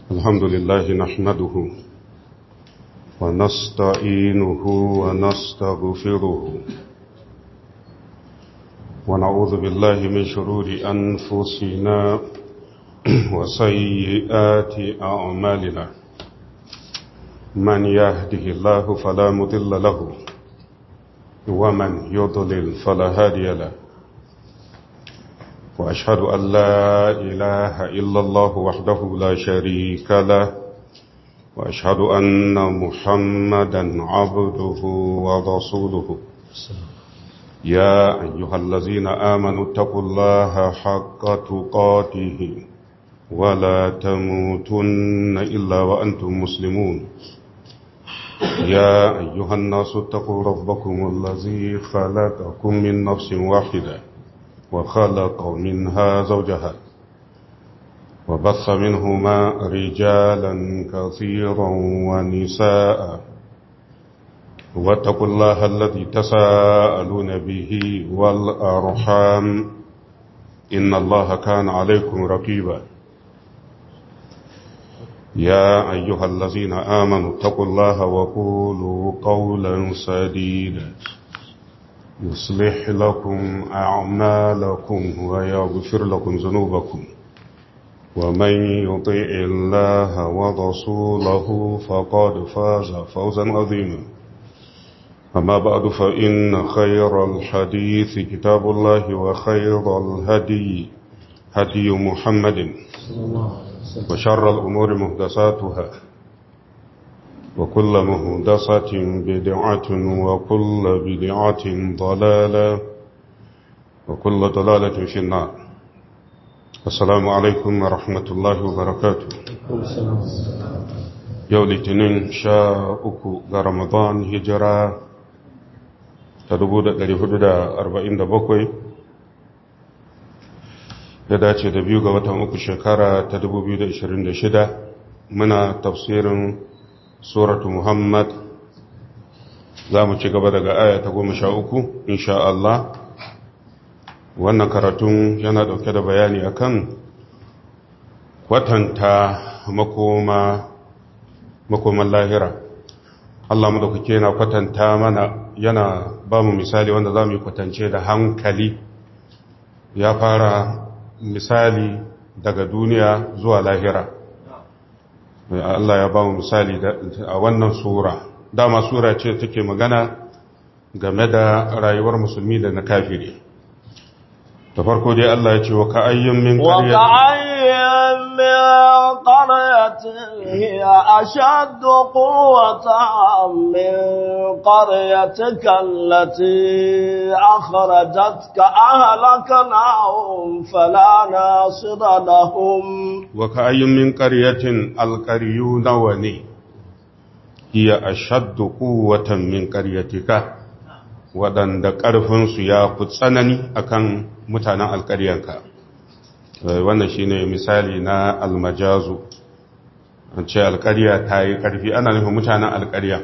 الحمد لله نحمده ونستعينه ونستغفره ونعوذ بالله من شرور أنفسنا وسيئات أعمالنا من يهده الله فلا مضل له ومن يضلل فلا هادي له وأشهد أن لا إله إلا الله وحده لا شريك له وأشهد أن محمدا عبده ورسوله يا أيها الذين آمنوا اتقوا الله حق تقاته ولا تموتن إلا وأنتم مسلمون يا أيها الناس اتقوا ربكم الذي خلقكم من نفس واحدة وخلق منها زوجها وبث منهما رجالا كثيرا ونساء واتقوا الله الذي تساءلون به والأرحام إن الله كان عليكم رقيبا يا أيها الذين آمنوا اتقوا الله وقولوا قولا سديدا يصلح لكم أعمالكم ويغفر لكم ذنوبكم ومن يطيع الله ورسوله فقد فاز فوزا عظيما أما بعد فإن خير الحديث كتاب الله وخير الهدي هدي محمد وشر الأمور مهدساتها وكل مهدسة بدعة وكل بدعة ضلالة وكل ضلالة في النار السلام عليكم ورحمة الله وبركاته يوم الاثنين شاء رمضان هجرة تدبود الهدود أربعين دبقوي da dace da biyu ga watan uku shekara ta 2026 muna tafsirin suratu Muhammad za mu ci gaba daga aya ta goma sha uku insha Allah wannan karatun yana dauke da bayani akan kwatanta makoma makoman lahira Allah mu dauke yana kwatanta mana yana ba mu misali wanda za mu yi kwatance da hankali ya fara misali daga duniya zuwa lahira Allah ya ba mu misali a wannan sura dama sura ce take magana game da rayuwar musulmi da na kafiri da farko dai Allah ya ce wa ka ayyin min qaryatin hiya ashaddu quwwatan min qaryatika allati akhrajatka ahlaknahum fala nasira lahum wa ka ayyin min qaryatin alqaryu nawani hiya ashaddu quwwatan min qaryatika waɗanda ƙarfinsu ya fi tsanani akan mutanen alƙaryanka wannan shine misali na almajazu an ce alƙarya ta yi ƙarfi ana nufin mutanen alƙarya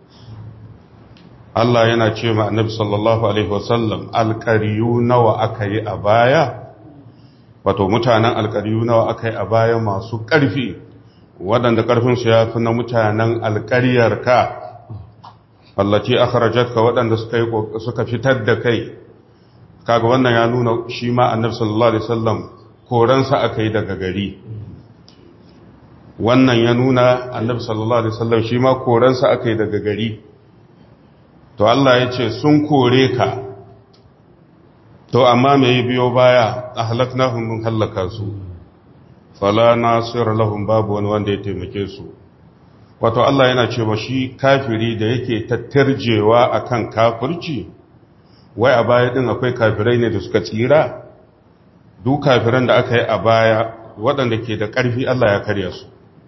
Allah yana ce ma annabi sallallahu alaihi wasallam alƙaryu nawa aka yi a baya wato mutanen alƙaryu nawa aka yi a baya masu ƙarfi waɗanda ƙarfinsu ya fi na mutanen alƙaryarka allaci akhrajatka waɗanda suka yi suka fitar da kai kaga wannan ya nuna shi ma annabi sallallahu alaihi wasallam koransa akai daga gari wannan ya nuna annabi sallallahu alaihi wasallam shi ma koransa akai daga gari to Allah ya ce sun kore ka to amma me biyo baya ahlaknahum mun halaka su fala nasir lahum babu wani wanda ya taimake su wato Allah yana cewa shi kafiri da yake tattarjewa akan kafirci wai a baya din akwai kafirai ne da suka tsira duk kafiran da aka yi a baya waɗanda ke da ƙarfi Allah ya karya su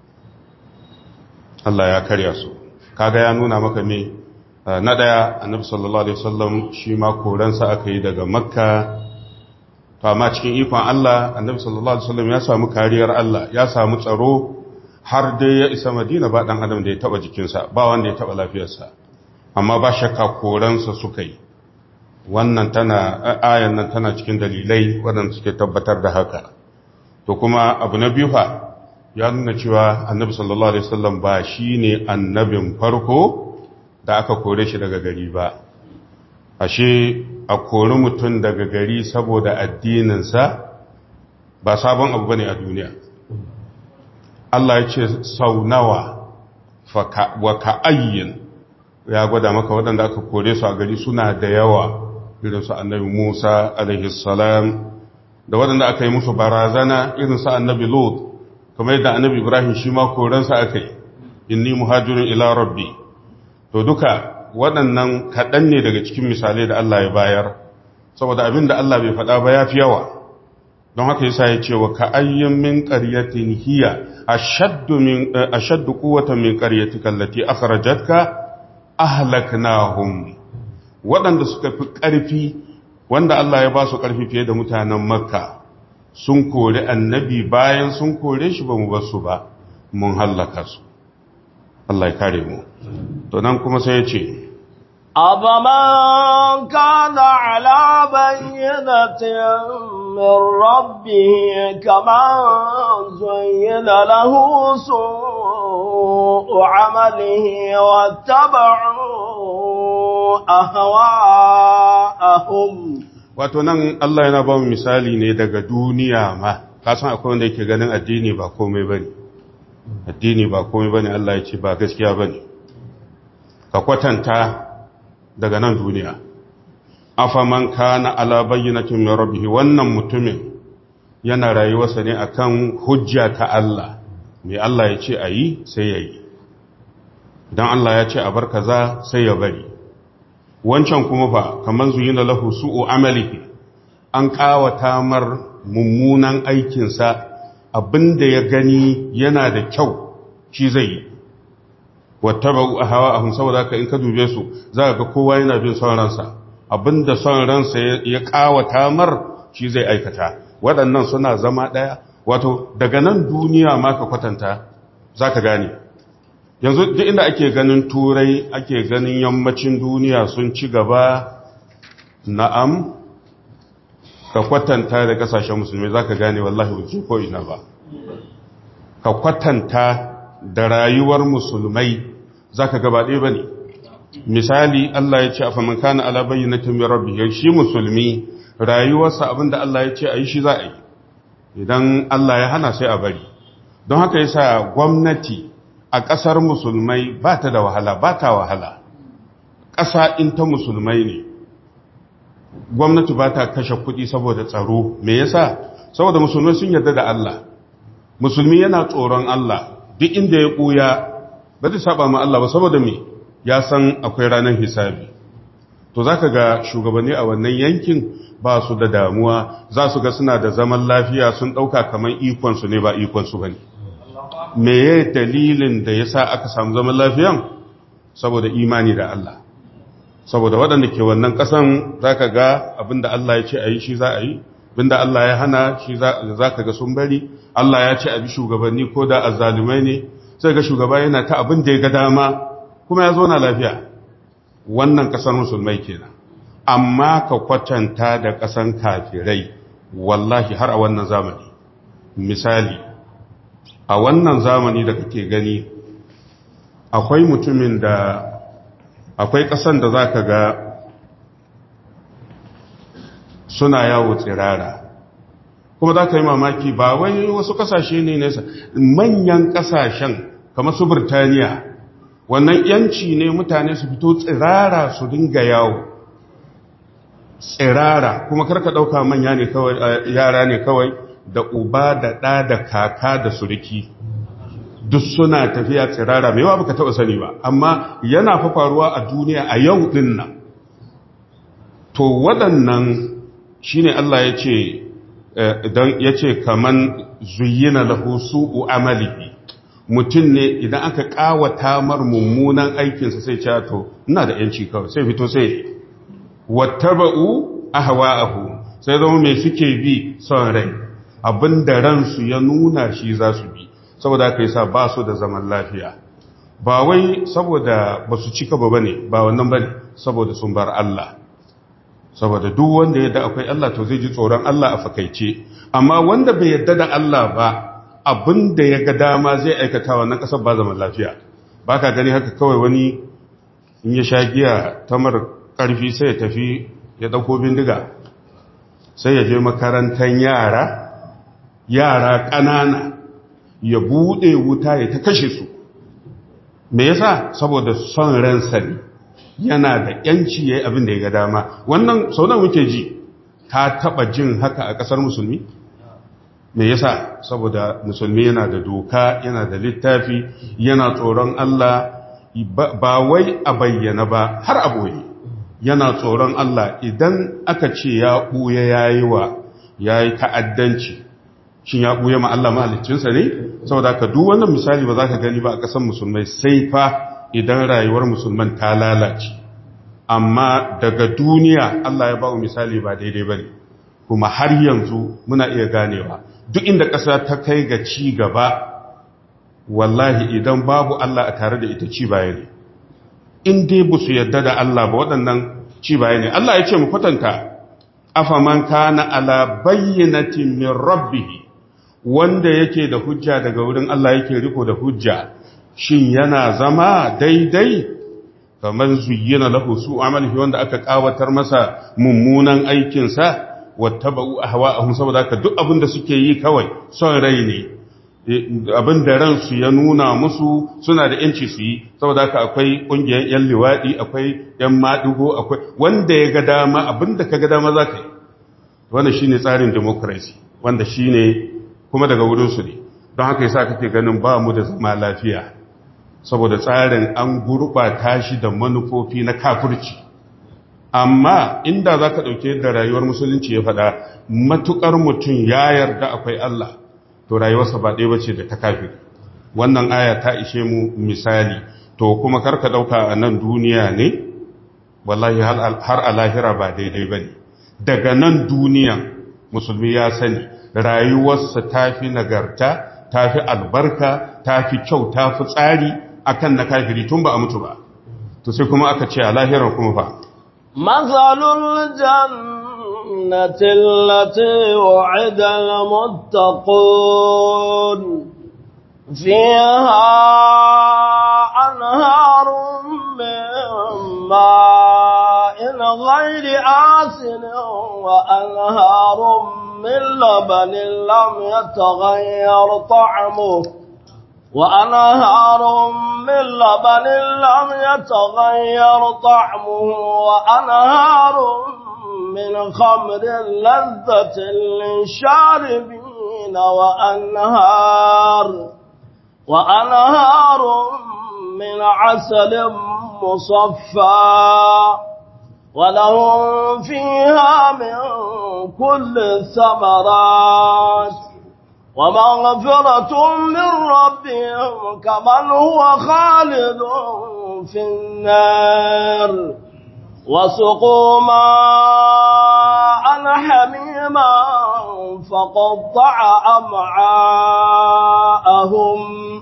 Allah ya karya su kaga ya nuna maka me na daya annabi sallallahu alaihi wasallam shi ma koransa aka yi daga makka to amma cikin ikon Allah annabi sallallahu alaihi wasallam ya samu kariyar Allah ya samu tsaro har dai ya isa madina ba ɗan adam da ya taɓa jikinsa ba wanda ya taɓa lafiyarsa amma ba shakka koransa suka yi wannan tana ayan nan tana cikin dalilai waɗanda suke tabbatar da haka to kuma abu na biyu fa ya nuna cewa annabi sallallahu alaihi wasallam ba shine annabin farko da aka kore shi daga gari ba ashe a kori mutum daga gari saboda addininsa ba sabon abu bane a duniya Allah ya ce sau nawa wa ka'ayyin ya gwada maka waɗanda aka kore su a gari suna da yawa irin su annabi Musa alaihi salam da waɗanda aka yi musu barazana irin su annabi Lot kamar yadda annabi Ibrahim shi ma koransa aka yi inni muhajirin ila rabbi to duka waɗannan kaɗan ne daga cikin misalai da Allah ya bayar saboda abin da Allah bai faɗa ba ya fi yawa don haka yasa ya ce wa ka'ayyin min qaryatin hiya ashaddu min ashaddu quwwatan min qaryatika allati akhrajatka ahlaknahum waɗanda suka fi ƙarfi wanda Allah ya ba su ƙarfi fiye da mutanen Makka sun kori annabi bayan sun kore shi ba mu ba su ba mun hallaka su Allah ya kare mu to nan kuma sai ya ce أَفَمَنْ كَانَ عَلَى بَيِّنَةٍ مِّن رَّبِّهِ كَمَنْ زُيِّنَ لَهُ سُوءُ عَمَلِهِ وَاتَّبَعُوا أَهْوَاءَهُمْ wato nan Allah yana ba mu misali ne daga duniya ma kasan akwai wanda yake ganin addini ba komai bane addini ba komai bane Allah ya ce ba gaskiya bane ka kwatanta daga nan duniya afaman kana ala bayyinatin min rabbih wannan mutumin yana rayuwarsa ne akan hujja ta Allah me Allah ya ce ayi sai yayi dan Allah ya ce a bar kaza sai ya bari wancan kuma fa kaman zuyina lahu su'u amalihi an kawata mar mummunan aikinsa abinda ya gani yana da kyau shi zai yi wattaba'u ahwa'ahum saboda haka in ka dube su za ga kowa yana bin son ransa abinda son ransa ya kawata mar shi zai aikata waɗannan suna zama ɗaya wato daga nan duniya ma ka kwatanta za ka gane yanzu duk inda ake ganin turai ake ganin yammacin duniya sun ci gaba na'am ka kwatanta da kasashen musulmi za ka gane wallahi wuce ko ina ba ka kwatanta da rayuwar musulmai za ka gaba ɗaya ba ne misali Allah ya ce a famin kana alabayi na tumi rabbi shi musulmi rayuwarsa abinda Allah ya ce a yi shi za a yi idan Allah ya hana sai a bari don haka yasa gwamnati a ƙasar musulmai ba ta da wahala ba ta wahala ƙasa in ta musulmai ne gwamnati ba ta kashe kuɗi saboda tsaro me yasa saboda musulmai sun yarda da Allah musulmi yana tsoron Allah duk inda ya ɓuya ba zai saba ma Allah ba saboda me ya san akwai ranar hisabi to za ka ga shugabanni a wannan yankin ba su da damuwa za su ga suna da zaman lafiya sun ɗauka kamar ikonsu ne ba ikonsu ba ne me ya dalilin da ya sa aka samu zaman lafiyan saboda imani da Allah saboda waɗanda ke wannan ƙasan za ka ga abinda Allah ya ce a yi shi za a yi abinda Allah ya hana shi za ka ga sun bari Allah ya ce a bi shugabanni ko da azzalumai ne sai ga shugaba yana ta abin da ya ga dama kuma ya zo na lafiya wannan ƙasar musulmai kenan amma ka kwatanta da ƙasan kafirai wallahi har a wannan zamani misali a wannan zamani da kake gani akwai mutumin da akwai ƙasan da za ka ga suna yawo tsirara kuma za ka yi mamaki ba wai wasu ƙasashe ne nesa manyan ƙasashen kamar su birtaniya wannan yanci ne mutane su fito tsirara su dinga yawo tsirara kuma karka ɗauka manya ne kawai yara ne kawai da uba da ɗa da kaka da suriki duk suna tafiya tsirara mai yawa baka taɓa sani ba amma yana fa faruwa a duniya a yau ɗin nan to waɗannan shine Allah ya ce don ya ce kaman zuyina lahu su'u amalihi mutum ne idan aka kawata mar mummunan aikinsa sai ce to ina da yanci kawai sai fito sai wattaba'u ahwa'ahu sai zama mai suke bi son rai abinda ransu ya nuna shi za su bi saboda aka yi sa ba su da zaman lafiya ba wai saboda ba su cika ba bane ba wannan bane saboda sun bar Allah saboda duk wanda yadda akwai Allah to zai ji tsoron Allah a fakaice amma wanda bai yadda da Allah ba abin da ya ga dama zai aikata wannan ƙasar ba zaman lafiya ba ka gani haka kawai wani in ya sha giya ta mara ƙarfi sai ya tafi ya ɗauko bindiga sai ya je makarantar yara yara ƙanana ya buɗe wuta ya ta kashe su me yasa saboda son ransa ne yana da yanci yayi abin da ya ga dama wannan sau da muke ji ka taba jin haka a kasar musulmi me yasa saboda musulmi yana da doka yana da littafi yana tsoron Allah ba wai a bayyana ba har a boye yana tsoron Allah idan aka ce ya buya yayi wa yayi ta'addanci shin ya buya ma Allah mahaliccinsa ne saboda ka duk wannan misali ba za ka gani ba a kasar musulmai sai fa idan rayuwar musulman ta lalace amma daga duniya Allah ya ba mu misali ba daidai ba ne kuma har yanzu muna iya ganewa duk inda ƙasa ta kai ga ci gaba wallahi idan babu Allah a tare da ita ci baya ne in dai ba su yadda da Allah ba waɗannan ci baya ne Allah ya ce mu kwatanta afaman kana ala bayyinatin min rabbih wanda yake da hujja daga wurin Allah yake riko da hujja shin yana zama daidai kamar zuyyina lahu su amalihi wanda aka kawatar masa mummunan aikinsa wattaba'u ahwa'ahum saboda haka duk abin da suke yi kawai son rai ne abin da ransu ya nuna musu suna da yanci su yi saboda haka akwai kungiyar yan liwadi akwai yan madugo akwai wanda ya ga dama abin da ka ga dama zaka yi wannan shine tsarin democracy wanda shine kuma daga wurin su ne don haka yasa kake ganin ba mu da zama lafiya saboda tsarin an gurɓata shi da manufofi na kafirci amma inda za ka ɗauke da rayuwar musulunci ya faɗa matuƙar mutum ya yarda akwai Allah to rayuwarsa ba ɗaya bace da ta kafir wannan aya ta ishe mu misali to kuma karka ɗauka a nan duniya ne wallahi har a lahira ba daidai ba ne daga nan duniya musulmi ya sani rayuwarsa ta fi nagarta ta fi albarka ta fi kyau ta fi tsari akan na kafiri tun ba a mutu ba to sai kuma aka ce a lahirar kuma fa مثل الجنة التي وعد المتقون فيها أنهار من ماء غير آسن وأنهار من لبن لم يتغير طعمه وأنهار من لبن لم يتغير طعمه وأنهار من خمر لذة للشاربين وأنهار وأنهار من عسل مصفى ولهم فيها من كل الثمرات ومغفرة من ربهم كمن هو خالد في النار وسقوا ماء حميما فقطع أمعاءهم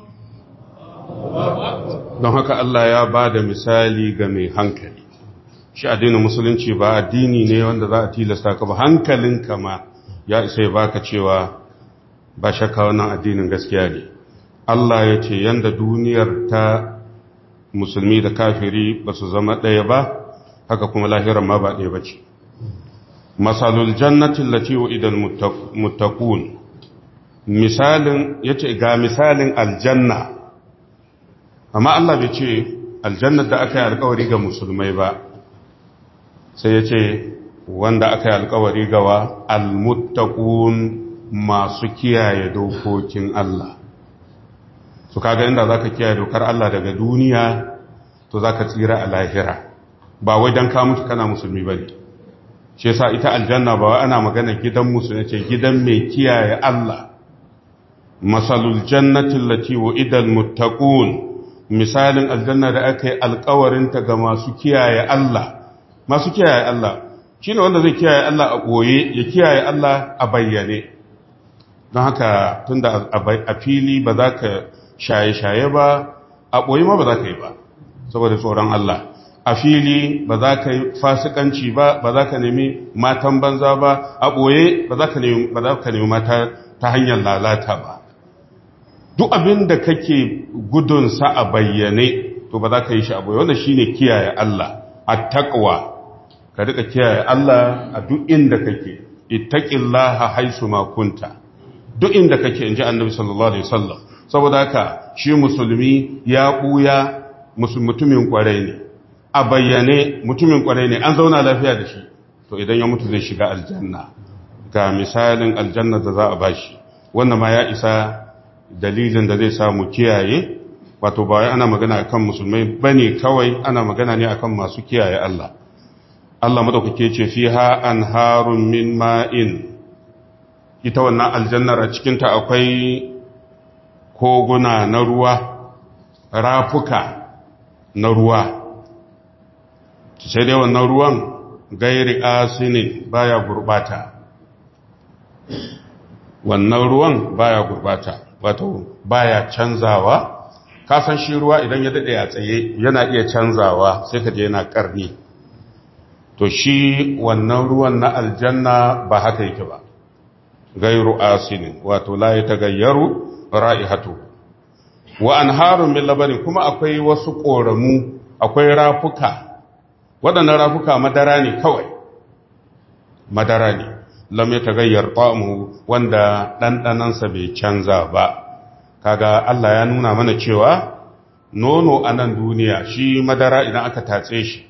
don haka Allah ya ba da misali ga mai hankali shi addinin musulunci ba addini ne wanda za a tilasta ka ba hankalinka ma ya isa ya baka cewa ba shakka wannan addinin gaskiya ne Allah ya ce yanda duniyar ta musulmi da kafiri ba su zama ɗaya ba haka kuma lahiran ma ba ɗaya ba ce masalul jannatin lati wa idan muttaqun misalin yace ga misalin aljanna amma Allah bai ce aljannar da aka yi alkawari ga musulmai ba sai ya ce wanda aka yi alkawari gawa almuttaqun masu kiyaye dokokin Allah su kaga inda zaka kiyaye dokar Allah daga duniya to zaka tsira a lahira ba wai dan ka mutu kana musulmi bane shi yasa ita aljanna ba wai ana magana gidan musulmi ce gidan mai kiyaye Allah masalul jannati allati wa'ida almuttaqun misalin aljanna da aka yi alkawarinta ga masu kiyaye Allah masu kiyaye Allah shine wanda zai kiyaye Allah a ɓoye ya kiyaye Allah a bayyane don haka tunda a fili ba za ka shaye-shaye ba a ɓoye ma ba za ka yi ba saboda tsoron Allah a fili ba za ka yi fasikanci ba ba za ka nemi matan banza ba a ɓoye ba za ka nemi mata ta hanyar lalata ba duk abin da kake gudunsa a bayyane to ba za ka yi shi abu wanda shi ne kiyaye Allah a taƙwa ka rika kiyaye Allah a duk inda kake ittaqillaha haisu ma kunta duk inda kake inji annabi sallallahu alaihi wasallam saboda haka shi musulmi ya buya mutumin kwarai ne a bayyane mutumin kwarai ne an zauna lafiya da shi to idan ya mutu zai shiga aljanna ga misalin aljanna da za a bashi wannan ma ya isa dalilin da zai samu kiyaye wato ba wai ana magana akan musulmai bane kawai ana magana ne akan masu kiyaye Allah Allah madaukake ce fiha anharun min ma'in ita wannan aljannar a cikin ta akwai koguna na ruwa rafuka na ruwa sai dai wannan ruwan gairi asinin baya gurbata wannan ruwan baya gurbata wato baya canzawa kasan shi ruwa idan ya dade a tsaye yana iya canzawa sai ka je yana karni to shi wannan ruwan na aljanna ba haka yake ba gairu asinin wato la yatagayyaru ra'ihatu wa anharun min labanin kuma akwai wasu koramu akwai rafuka waɗannan rafuka madara ne kawai madara ne lam ya tagayyar ta'amu wanda ɗanɗanansa bai canza ba kaga Allah ya nuna mana cewa nono a nan duniya shi madara idan aka tatse shi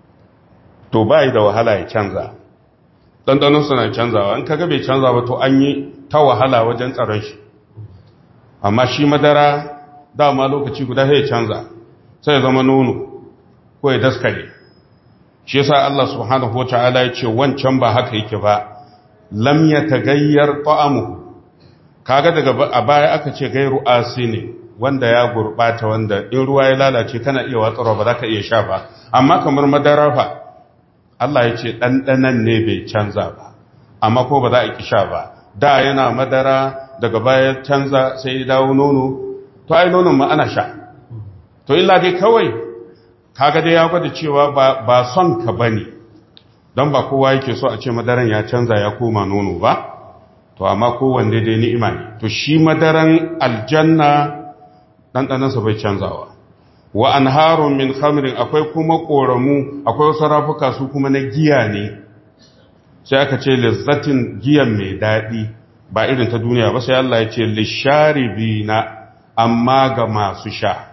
to bai da wahala ya canza ɗanɗanonsa na canzawa in kaga bai canza ba to an yi ta wahala wajen tsaron shi amma shi madara dama lokaci guda sai ya canza sai ya zama nono ko ya daskare shi yasa Allah subhanahu wataala ya ce wancan ba haka yake ba lam yatagayyar ta'amuhu kaga daga a baya aka ce gairu asini wanda ya gurbata wanda in ruwa ya lalace kana iya watsarwa ba za ka iya sha ba amma kamar madara fa Allah ya ce ɗanɗanan ne bai canza ba amma ko ba za a ki sha ba da yana madara daga baya canza sai ya dawo nono to ai nonon ma ana sha to illa dai kawai kaga dai ya gwada cewa ba son ka bane don ba kowa yake so a ce madaran ya canza ya koma nono ba to amma kowanne dai ni'ima ne to shi madaran aljanna ɗanɗanansa bai canzawa wa anharun min khamrin akwai kuma ƙoramu akwai wasu rafuka su kuma na giya ne sai aka ce lizzatin giyan mai daɗi ba irin ta duniya ba sai Allah ya ce lisharibina amma ga masu sha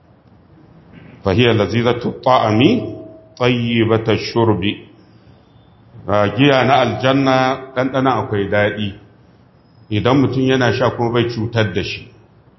fahiyar lazizatu ta'ami tsayyibata shurbi giya na aljanna ɗanɗana akwai daɗi idan mutum yana sha kuma bai cutar da shi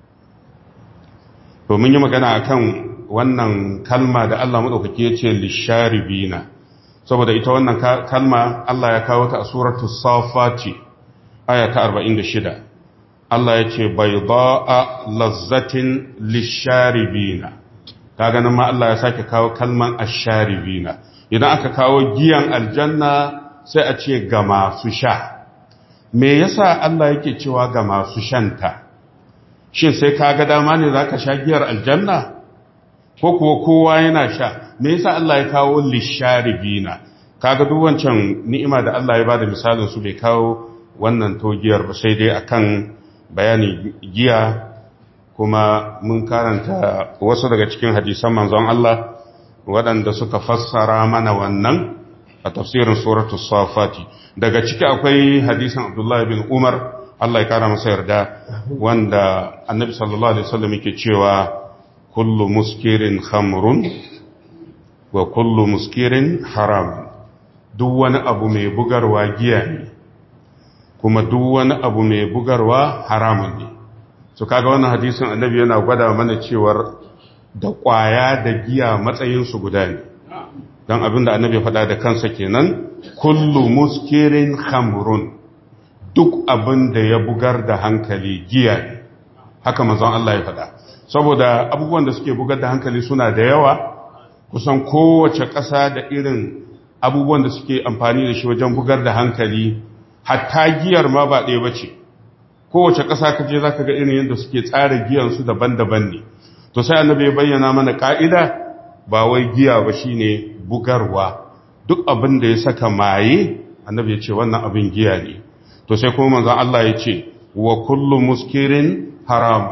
domin yi magana akan wannan kalma da Allah maɗaukaki ya ce lisharibina saboda ita wannan kalma Allah ya kawo ta a suratu safati aya ta 46 Allah ya ce bai a lazzatin lisharibina ta ganin ma Allah ya sake kawo kalman asharibina idan aka kawo giyan aljanna sai a ce ga masu sha me yasa Allah yake cewa ga masu shanta shin sai ka ga dama ne za ka sha giyar aljanna ko kuwa kowa yana sha me yasa Allah ya kawo lisharibina kaga duk wancan ni'ima da Allah ya bada misalin su bai kawo wannan togiyar ba sai dai akan bayani giya kuma mun karanta wasu daga cikin hadisan manzon Allah waɗanda suka fassara mana wannan a tafsirin suratu safati daga ciki akwai hadisan Abdullah bin Umar Allah ya kara masa yarda wanda annabi sallallahu alaihi wasallam yake cewa kullu muskirin khamrun wa kullu muskirin haram duk wani abu mai bugarwa giya ne kuma duk wani abu mai bugarwa haramun ne so kaga wannan hadisin annabi yana gwada mana cewar da ƙwaya da giya matsayinsu guda ne don abin da annabi faɗa da kansa kenan kullu muskirin khamrun duk abin da ya bugar da hankali giya ne haka manzon Allah ya faɗa saboda abubuwan da suke bugar da hankali suna da yawa kusan kowace ƙasa da irin abubuwan da suke amfani da shi wajen bugar da hankali hatta giyar ma ba ɗaya ba ce kowace ƙasa ka je za ka ga irin yadda suke tsara giyansu daban-daban ne to sai annabi ya bayyana mana ƙa'ida ba wai giya ba shine bugarwa duk abin da ya saka maye annabi ya ce wannan abin giya ne to sai kuma manzon Allah ya ce wa kullu muskirin haram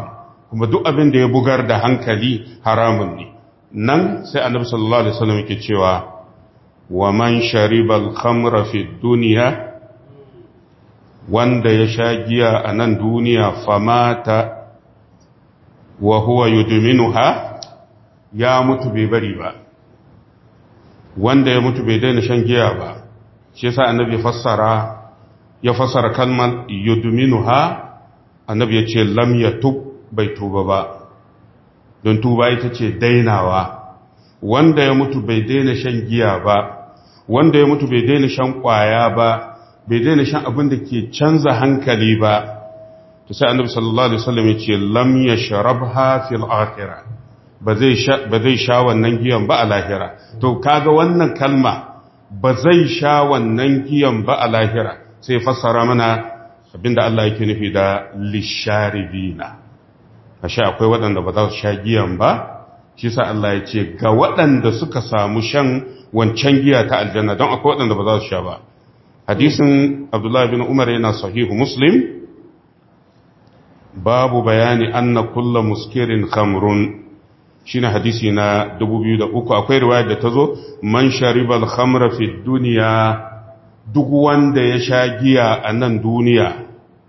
kuma duk abin da ya bugar da hankali haramun ne nan sai annabi sallallahu alaihi wasallam yake cewa wa man shariba al-khamra fi dunya wanda ya sha giya a nan duniya famata wa huwa yudminuha ya mutu bai bari ba wanda ya mutu bai daina shan giya ba shi yasa annabi fassara ya fassara kalmar yudminuha annabi ya ce lam yatub bai tuba ba don tuba ita ce dainawa wanda ya mutu bai daina shan giya ba wanda ya mutu bai daina shan kwaya ba bai daina shan abin da ke canza hankali ba to sai annabi sallallahu alaihi wasallam ya ce lam yashrabha fil akhirah ba zai sha ba zai sha wannan giyan ba a lahira to kaga wannan kalma ba zai sha wannan giyan ba a lahira sai fassara mana abinda Allah yake nufi da lisharibina ashe akwai waɗanda ba za su sha giyan ba shi sa Allah ya ce ga waɗanda suka samu shan wancan giya ta aljanna don akwai waɗanda ba za su sha ba hadisin Abdullah bin Umar yana sahihu Muslim babu bayani anna kullu muskirin khamrun shine hadisi na 2003 akwai riwaya da tazo man sharibal khamra fi dunya duk wanda ya sha giya a nan duniya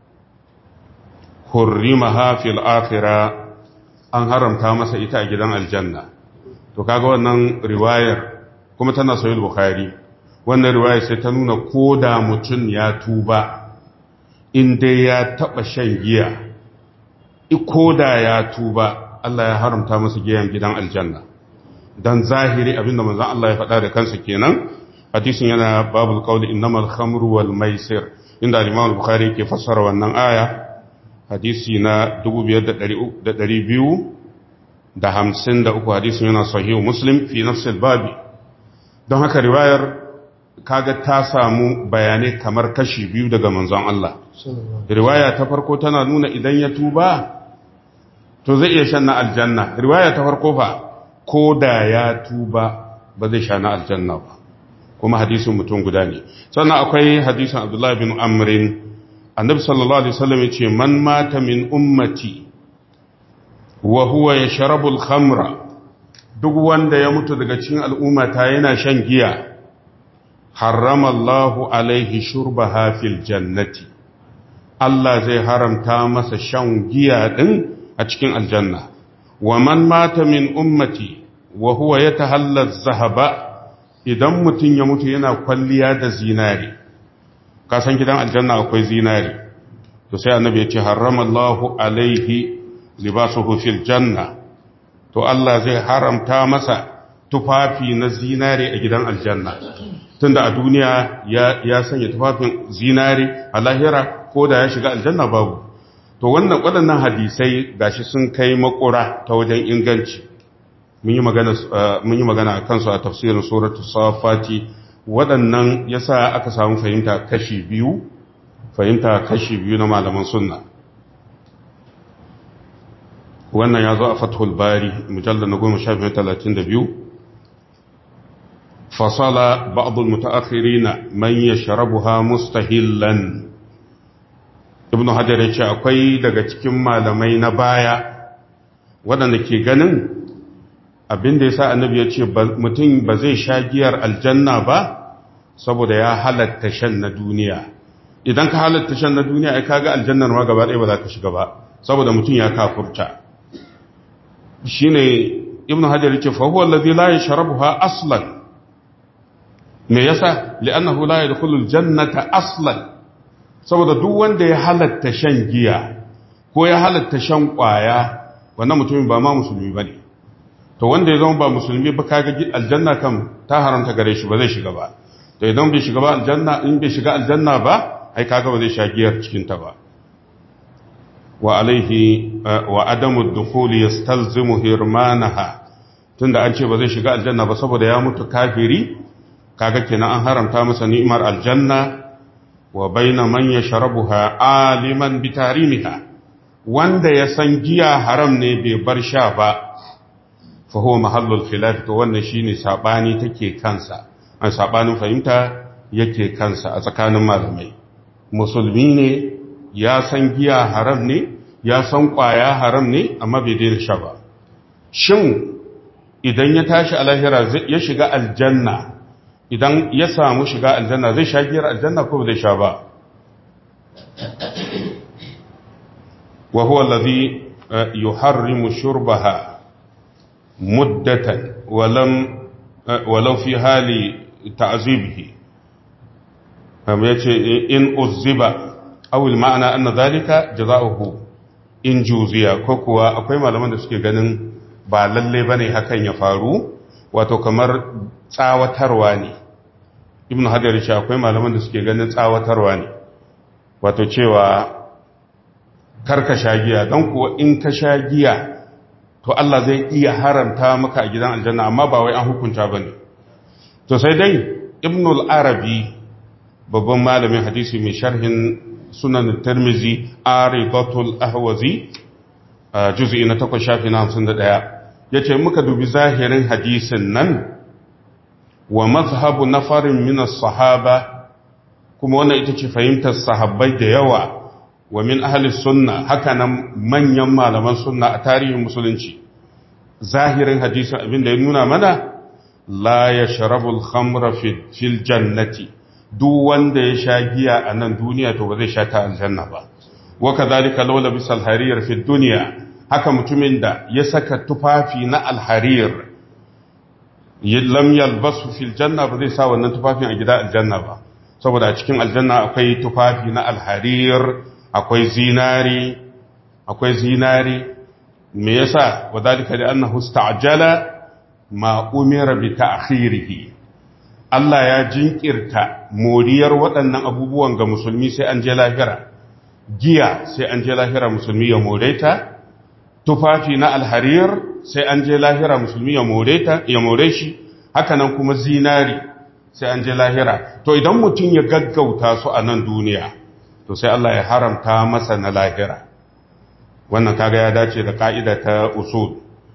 hurrimaha fil akhirah an haramta masa ita a gidan aljanna to kaga wannan riwayar kuma tana sahih bukhari wannan riwayar sai ta nuna koda mutun ya tuba in dai ya taba shan giya koda ya tuba Allah ya haramta masa giyan gidan aljanna dan zahiri abinda manzon Allah ya faɗa da kansa kenan hadisin yana babul qawli innamal khamru wal maisir inda al-Imam al-Bukhari yake fassara wannan aya hadisi na 2253 hadisin yana sahihu Muslim fi nafs al-babi don haka riwayar kaga ta samu bayanai kamar kashi biyu daga manzon Allah riwaya ta farko tana nuna idan ya tuba to zai iya shan na aljanna riwaya ta farko fa ko da ya tuba ba zai sha na aljanna ba kuma hadisin mutum guda ne sannan akwai hadisin abdullahi bin amrin annabi sallallahu alaihi wasallam yace man mata min ummati wa huwa yashrabu al-khamra duk wanda ya mutu daga cikin al'ummata yana shan giya harrama Allahu alaihi shurbaha fil jannati Allah zai haramta masa shan giya din a cikin aljanna wa man mata min ummati wa huwa yatahalla az-zahaba idan mutum ya mutu yana kwalliya da zinari kasan gidan aljanna akwai zinari to sai annabi ya ce haramallahu alaihi libasuhu fil janna to Allah zai haramta masa tufafi na zinari a gidan aljanna tunda a duniya ya, ya sanya tufafin zinari a lahira ko da ya shiga aljanna babu to wannan waɗannan hadisai gashi sun kai makura ta wajen inganci mun yi magana a kansu a tafsirin suratul safati waɗannan yasa aka samu fahimta kashi biyu fahimta kashi biyu na malaman sunna wannan ya zo a fathul bari mujallar na goma sha biyu talatin da biyu fasala ba'adul mutaakhirina man yashrabuha mustahillan ibn hajar ya ce akwai daga cikin malamai na baya waɗanda ke ganin abin da ya sa annabi ya ce mutum ba zai sha giyar aljanna ba saboda ya halatta shan na duniya idan ka halatta shan na duniya ai kaga aljannar ma gaba ɗaya ba za ka shiga ba saboda mutum ya kafurta shine ibnu hajar yace fa huwa alladhi la yashrabuha aslan me yasa li'annahu la yadkhulu aljannata aslan saboda duk wanda ya halatta shan giya ko ya halatta shan kwaya wannan mutumin ba ma musulmi bane to wanda ya zama ba musulmi ba kaga aljanna kam ta haramta gare shi ba zai shiga ba to idan bai shiga ba aljanna in bai shiga aljanna ba ai kaga ba zai sha giyar cikin ta ba wa alaihi wa adamu dukhuli yastalzimu hirmanaha tunda an ce ba zai shiga aljanna ba saboda ya mutu kafiri kaga kenan an haramta masa ni'imar aljanna wa baina man yashrabuha aliman bitarimiha wanda ya san giya haram ne bai bar sha ba fa huwa mahallul khilaf to wannan shine sabani take kansa an sabanin fahimta yake kansa a tsakanin malamai musulmi ne ya san giya haram ne ya san kwaya haram ne amma bai daina sha ba shin idan ya tashi a lahira ya shiga aljanna idan ya samu shiga aljanna zai sha giyar aljanna ko zai sha ba wa huwa allazi yuharrimu shurbaha muddatan walam walau fi hali ta'zibihi kamar yace in uzziba aw al ma'ana anna zalika jazaohu in juziya ko kuwa akwai malaman da suke ganin ba lalle bane hakan ya faru wato kamar tsawatarwa ne ibn hajar ce akwai malaman da suke ganin tsawatarwa ne wato cewa karka sha giya don kuwa in ka sha giya to Allah zai iya haramta maka a gidan aljanna amma ba wai an hukunta bane to sai dai ibn al-arabi babban malamin hadisi mai sharhin sunan tirmizi aridatul ahwazi juz'i na 8 shafi na 51 yace muka dubi zahirin hadisin nan wa mazhabu nafarin min as-sahaba kuma wannan ita ce fahimtar sahabbai da yawa wa min ahli sunna haka nan manyan malaman sunna a tarihin musulunci zahirin hadisin abin da ya nuna mana la yashrabu al-khamra fil jannati duk wanda ya sha giya a nan duniya to ba zai sha ta aljanna ba wa kadhalika law labisa al-harir fi dunya haka mutumin da ya saka tufafi na al-harir lam yalbasu fil janna ba zai sa wannan tufafin a gida aljanna ba saboda a cikin aljanna akwai tufafi na al-harir akwai zinari akwai zinari me yasa wadalika li annahu ista'jala ma umira bi ta'khirihi Allah ya jinkirta moriyar waɗannan abubuwan ga musulmi sai an je lahira giya sai an je lahira musulmi ya more ta tufafi na alharir sai an je lahira musulmi ya more ta ya more shi haka nan kuma zinari sai an je lahira to idan mutum ya gaggauta su a nan duniya to sai Allah ya haramta masa na lahira wannan kaga ya dace da ka'ida ta usul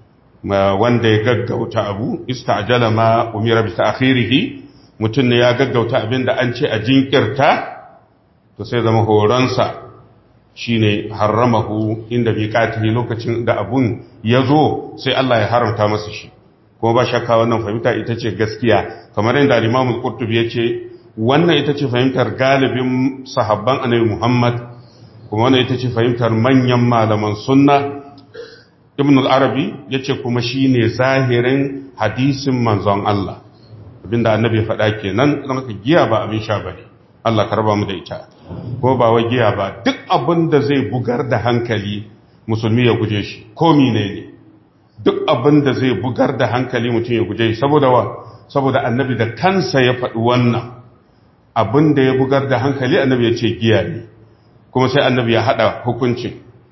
wanda ya gaggauta abu ista'jala ma umira bi ta'khirihi mutum ne ya gaggauta abinda an ce a jinkirta to sai zama horonsa shine haramahu inda miqatihi lokacin da abun ya zo sai Allah ya haramta masa shi kuma ba shakka wannan fahimta ita ce gaskiya kamar yadda Imam Al-Qurtubi ya ce wannan ita ce fahimtar galibin sahabban Annabi Muhammad kuma wannan ita ce fahimtar manyan malaman sunna Ibn al-Arabi yace kuma shine zahirin hadisin manzon Allah abinda Annabi ya faɗa kenan don haka giya ba abin sha bane Allah karba mu da ita ko ba wa giya ba duk abin da zai bugar da hankali musulmi ya guje shi ko mine ne duk abin da zai bugar da hankali mutum ya guje shi saboda wa saboda annabi da kansa ya faɗi wannan abin da ya bugar da hankali annabi ya ce giya ne kuma sai annabi ya haɗa hukuncin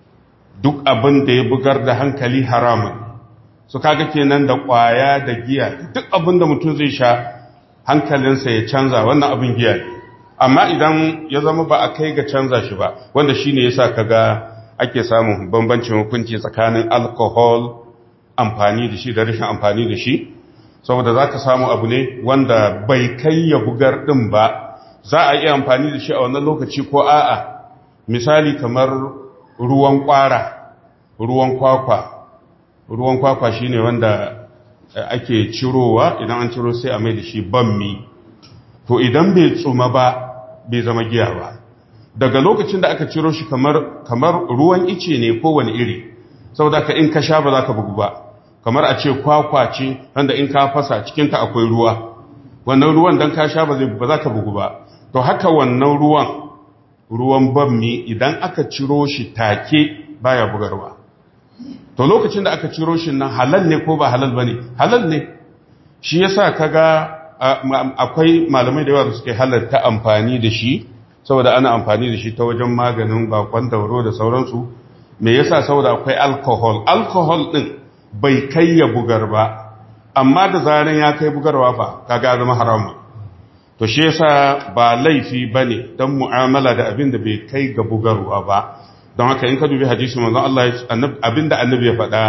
duk abin da ya bugar da hankali haramun su kaga kenan da ƙwaya da giya duk abin da mutum zai sha hankalinsa ya canza wannan abin giya ne amma idan ya zama ba a kai ga canza shi ba wanda shine yasa kaga ake samun bambancin hukunci tsakanin alcohol amfani da shi da rashin amfani da shi saboda za ka samu abu ne wanda bai kai ya bugar ɗin ba za a iya amfani da shi a wannan lokaci ko a'a misali kamar ruwan kwara ruwan kwakwa ruwan kwakwa shine wanda ake cirowa idan an ciro sai a mai da shi bammi to idan bai tsuma ba bai zama giya ba daga lokacin da aka ciro shi kamar kamar ruwan ice ne kowane iri saboda ka in ka sha ba za ka bugu ba kamar a ce kwakwa ce wanda in ka fasa cikinta akwai ruwa wannan ruwan don ka sha ba za ka bugu ba to haka wannan ruwan ruwan bammi idan aka ciro shi take baya bugarwa to lokacin da aka ciro shi nan halal ne ko ba halal ba ne halal ne shi yasa kaga akwai malamai da yawa da suke halarta amfani da shi saboda ana amfani da shi ta wajen maganin bakon dauro da sauransu me yasa saboda akwai alcohol alcohol din bai kai ya bugar ba amma da zaran ya kai bugarwa fa kaga zama haramu to shi yasa ba laifi bane dan mu'amala da abin da bai kai ga bugarwa ba don haka in ka dubi hadisi manzon Allah abinda annabi ya faɗa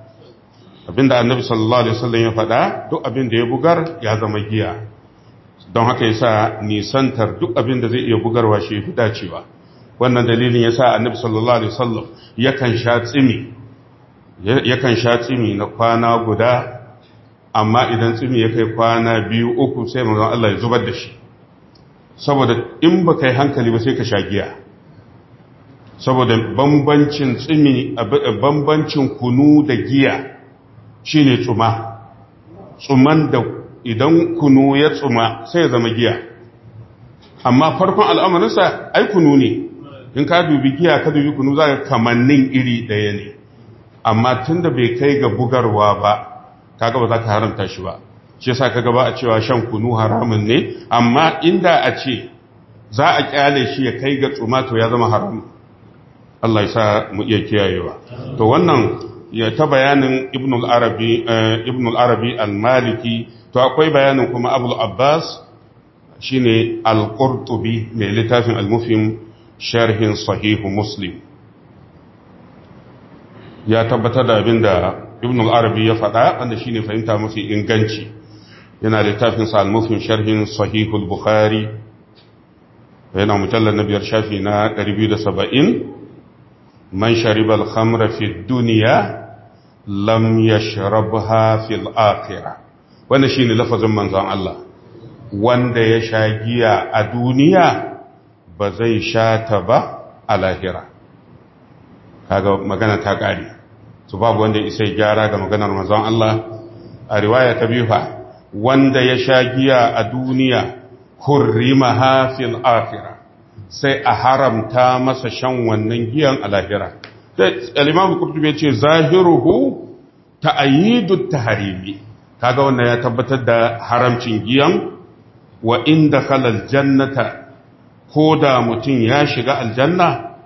abinda annabi sallallahu alaihi wasallam ya faɗa duk abin da ya bugar ya zama giya don haka yasa nisantar duk abin da zai iya bugarwa shi fi dacewa wannan dalilin yasa annabi sallallahu alaihi wasallam yakan sha tsimi yakan sha tsimi na kwana guda amma idan tsimi ya kai kwana biyu uku sai manzon Allah ya zubar da shi saboda in ba kai hankali ba sai ka sha giya saboda bambancin tsimi bambancin kunu da giya shine tsuma tsuman da idan kunu ya tsuma sai ya zama giya amma farkon al'amarinsa ai kunu ne in ka dubi giya ka dubi kunu za ka kamannin iri ɗaya ne amma tun da bai kai ga bugarwa ba kaga ba za ka haramta shi ba shi yasa kaga ba a cewa shan kunu haramun ne amma inda a ce za a kyale shi ya kai ga tsuma to ya zama haram Allah ya sa mu iya kiyayewa to wannan ya ta bayanin ibn al-arabi ibn al-arabi al-maliki to akwai bayanin kuma abul abbas shine al-qurtubi mai littafin al-mufhim sharhin sahih muslim ya tabbatar da abinda ibn al-arabi ya faɗa wanda shine fahimta mafi inganci yana littafin sa al-mufhim sharhin sahih al-bukhari yana mujallal na biyar shafi na 270 man shariba al-khamra fi dunya lam yashrabha fil akhirah wannan shine lafazin manzon Allah wanda ya sha giya a duniya ba zai sha ta ba a lahira kaga magana ta kare su babu wanda isa gyara ga maganar manzon Allah a riwaya ta biyu fa wanda ya sha giya a duniya hurrimaha fil akhirah sai a haramta masa shan wannan giyan a lahira al-imam qurtubi yace zahiruhu ta'yidu tahrimi kaga wannan ya tabbatar da haramcin giyan wa inda khalal jannata koda mutun ya shiga aljanna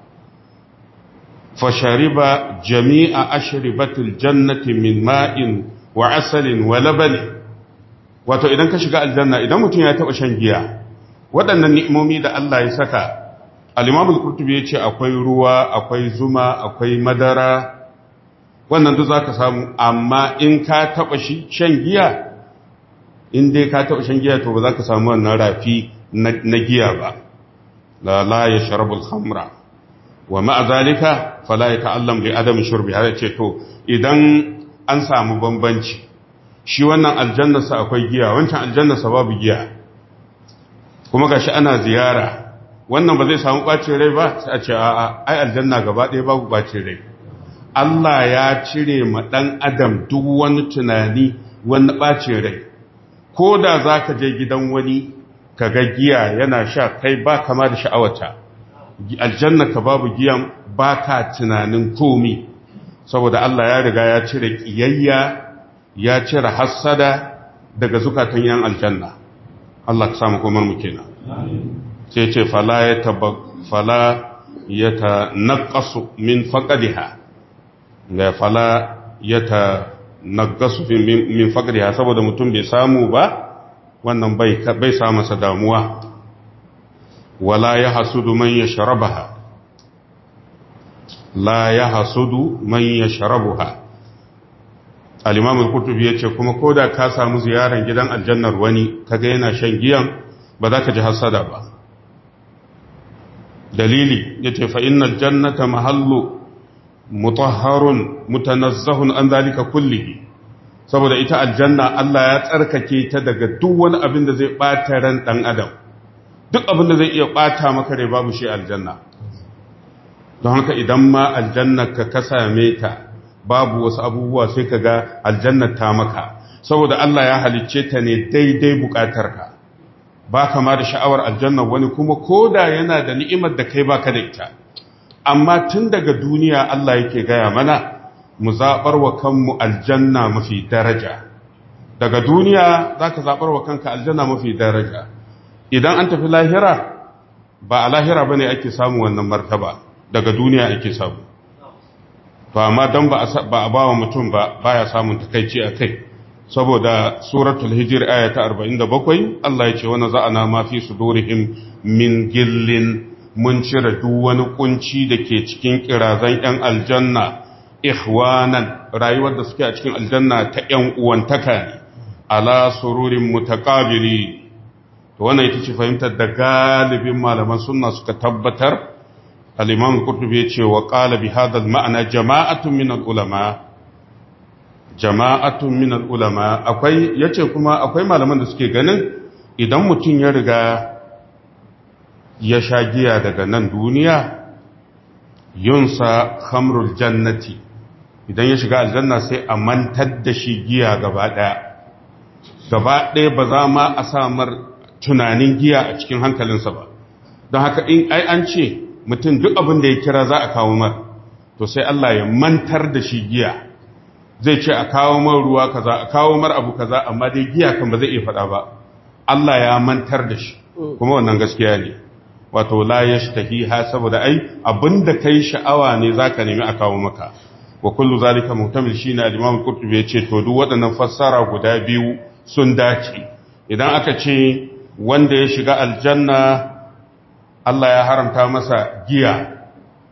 fa shariba jami'a ashribatil jannati min ma'in wa asalin wa labani wato idan ka shiga aljanna idan mutun ya taba shan giya waɗannan ni'imomi da Allah ya saka al-imam al-qurtubi yace akwai ruwa akwai zuma akwai madara wannan duk zaka samu amma in ka taba shi shan giya in dai ka taba shan giya to ba za ka samu wannan rafi na giya ba la la yashrabu al-khamra wa ma'a zalika fala yata'allam li adam shurbi har ce to idan an samu bambanci shi wannan aljannarsa akwai giya wancan aljannarsa babu giya kuma gashi ana ziyara wannan ba zai samu bacin rai ba sai a ce a'a ai aljanna gaba ɗaya babu bacin rai Allah ya cire ma ɗan adam duk wani tunani wani ɓacin rai ko da za ka je gidan wani ka ga giya yana sha kai ba kama da sha'awata aljanna ka babu giyan ba ka tunanin komi saboda Allah ya riga ya cire ƙiyayya ya cire hassada daga zukatan yan aljanna Allah ka samu komar mu kenan sai ce fala ya fala ya ta naƙasu min faƙadiha da fala ya ta nagasu min faƙriha saboda mutum bai samu ba wannan bai bai sa masa damuwa wala ya hasudu man yashrabaha la ya hasudu man yashrabuha al-imam al-qurtubi yace kuma koda ka samu ziyaran gidan aljannar wani kaga yana shan giyan ba za ka ji hasada ba dalili yace fa innal jannata mahallu mutahharun mutanazzahun an zalika kullihi saboda ita aljanna Allah ya tsarkake ta daga duk wani abin da zai bata ran dan adam duk abin da zai iya bata maka rai babu shi aljanna don haka idan ma aljanna ka ka same ta babu wasu abubuwa sai ka ga aljanna ta maka saboda Allah ya halicce ta ne daidai bukatarka ba kama da sha'awar aljanna wani kuma koda yana da ni'imar da kai baka da ita amma tun daga duniya Allah yake gaya mana mu zaɓar wa kanmu aljanna mafi daraja daga duniya za ka zaɓar wa kanka aljanna mafi daraja idan an tafi lahira ba a lahira ba ne ake samu wannan martaba daga duniya ake samu to amma don ba a ba wa mutum ba baya samun takaici a kai saboda suratul hijir aya ta 47 Allah ya ce wani za'ana ma fi sudurihim min gillin mun cire duk wani kunci da ke cikin kirazan ‘yan aljanna ikhwanan rayuwar da suke a cikin aljanna ta ‘yan uwantaka ne ala sururin mutakabili to wannan ita ce fahimtar da galibin malaman sunna suka tabbatar al-imam qurtubi ya ce wa qala bi hadha al-ma'na jama'atun min al-ulama jama'atun min al-ulama akwai yace kuma akwai malaman da suke ganin idan mutum ya riga ya sha giya daga nan duniya yunsa khamrul jannati idan ya shiga aljanna sai a mantar da shi giya gaba daya gaba daya ba za ma a samar tunanin giya a cikin hankalinsa ba don haka in ai an ce mutum duk abin da ya kira za a kawo mar to sai Allah ya mantar da shi giya zai ce a kawo mar ruwa kaza a kawo mar abu kaza amma dai giya kan ba zai iya faɗa ba Allah ya mantar da shi kuma wannan gaskiya ne wato la yashtahiha saboda ai abinda kai sha'awa ne zaka nemi a kawo maka wa kullu zalika muhtamil shine al-Imam Qurtubi yace to duk waɗannan fassara guda biyu sun dace idan aka ce wanda ya shiga aljanna Allah ya haramta masa giya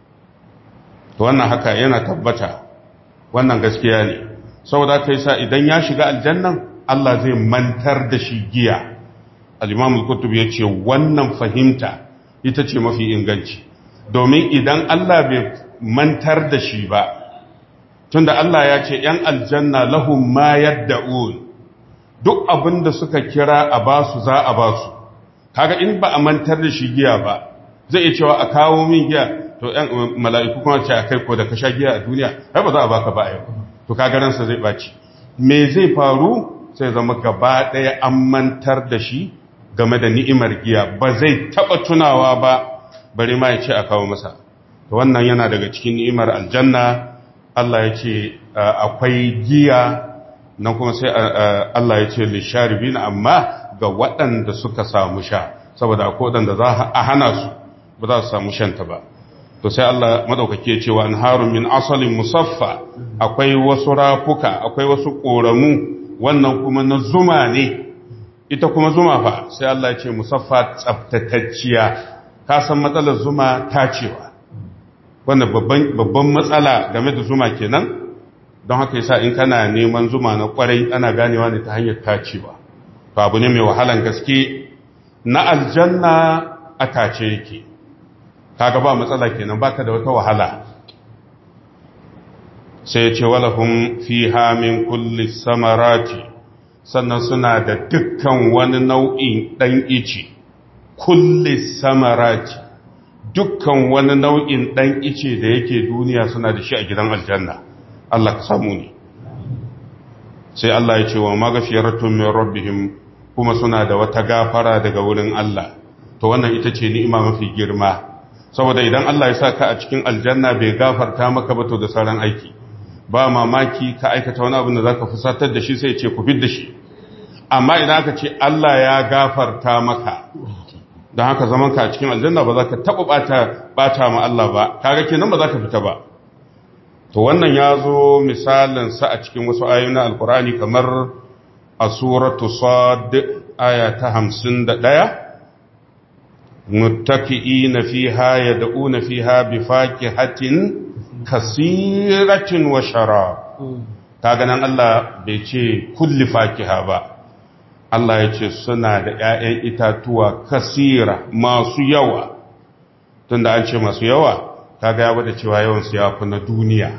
to wannan haka yana tabbata wannan gaskiya ne saboda kai sa idan ya shiga aljannan Allah zai mantar da shi giya al-Imam Qurtubi yace wannan fahimta ita ce mafi inganci domin idan Allah bai mantar da shi ba tunda Allah ya ce ‘yan aljanna lahum ma yadda'un duk abin da suka kira a basu za a basu kaga in ba a mantar da shi giya ba zai iya cewa a kawo min giya to ‘yan mala'iku kuma ce a kai ko da ka sha giya a duniya ai ba za a baka ba yau to kaga ransa zai ɓaci me zai faru sai zama gaba ɗaya an mantar da shi game da ni'imar giya ba zai taɓa tunawa ba bari ma ya ce a kawo masa to wannan yana daga cikin ni'imar aljanna Allah ya ce akwai giya nan kuma sai Allah ya ce lisharibin amma ga waɗanda suka samu sha saboda akwai waɗanda za a hana su ba za su samu shanta ba to sai Allah madaukake ya ce wa anharun min asalin musaffa akwai wasu rafuka akwai wasu ƙoramu wannan kuma na zuma ne ita kuma zuma fa sai Allah ya ce musaffa tsaftatacciya ka san matsalar zuma tacewa wannan babban matsala game da zuma kenan don haka yasa in kana neman zuma na kwarai ana ganewa ne ta hanyar tacewa to abu ne mai wahalan gaske na aljanna a tace yake kaga ba matsala kenan baka da wata wahala sai ya ce walahum fiha min kulli samarati sannan suna da dukkan wani nau'in dan ice kulli samarati dukkan wani nau'in ɗan ice da yake duniya suna da shi a gidan aljanna Allah ka samu ne sai Allah ya ce wa magafiyaratun min rabbihim kuma suna da wata gafara daga wurin Allah to wannan ita ce ni'ima mafi girma saboda idan Allah ya sa ka a cikin aljanna bai gafarta maka ba to da sauran aiki ba mamaki ka aikata wani abin da zaka fusatar da shi sai ya ce ku fid da shi amma idan aka ce Allah ya gafarta maka don haka zaman ka a cikin aljanna ba za ka taɓa ɓata ma Allah ba kaga kenan ba za ka fita ba to wannan ya zo misalinsa a cikin wasu ayoyi na alkurani kamar a suratu sad aya ta hamsin da ɗaya muttaki'i na fiha ya da'u na fiha bi hatin kasiratin wa shara kaga nan Allah bai ce kulli fakiha ba Allah ya ce suna da ‘ya'yan itatuwa kasira masu yawa, tun da an ce masu yawa, ta ga ya da cewa yawansu ya fi na duniya.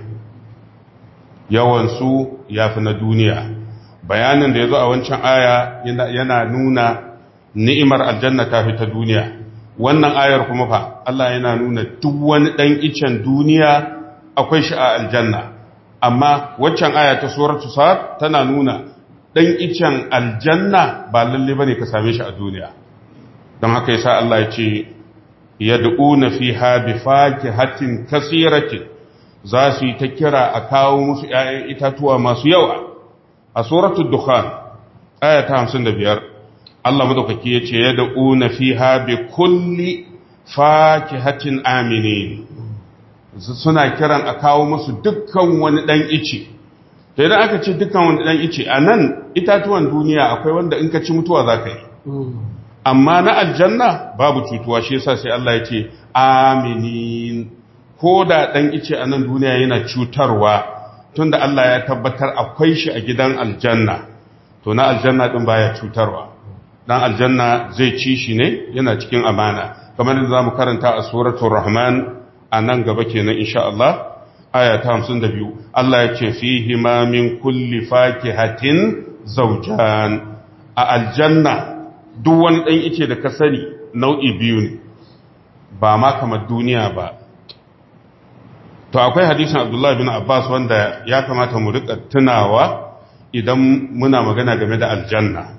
Yawansu ya fi na duniya. Bayanin da ya zo a wancan aya yana nuna ni'imar aljanna ta fi ta duniya. Wannan ayar kuma fa, Allah yana nuna duk wani ɗan icen duniya akwai shi a aljanna. Amma waccan aya ta suratu sa'ad tana nuna ɗan icen aljanna ba lalle ba ne ka same shi a duniya don haka yasa Allah ya ce ya na fi habi faki hatin kasiratin za su yi ta kira a kawo musu ‘ya'yan itatuwa masu yawa a suratul dukhan aya ta hamsin da biyar Allah madaukaki ya ce ya na fi habi kulli faki hatin amini suna kiran a kawo musu dukkan wani ɗan ice to idan aka ce dukkan wani dan ice a nan itatuwan duniya akwai wanda in ka ci mutuwa za ka yi amma na aljanna babu cutuwa shi yasa sai Allah ya ce aminin ko da dan ice a nan duniya yana cutarwa tunda Allah ya tabbatar akwai shi a gidan aljanna to na aljanna din baya cutarwa dan aljanna zai ci shi ne yana cikin amana kamar da zamu karanta a suratul rahman a nan gaba kenan insha Allah aya ta 52 Allah ya ce fihi ma min kulli fakihatin zawjan a aljanna duk wani dan ice da ka sani nau'i biyu ne ba ma kamar duniya ba to akwai hadisin Abdullah bin Abbas wanda ya kamata mu rika tunawa idan muna magana game da aljanna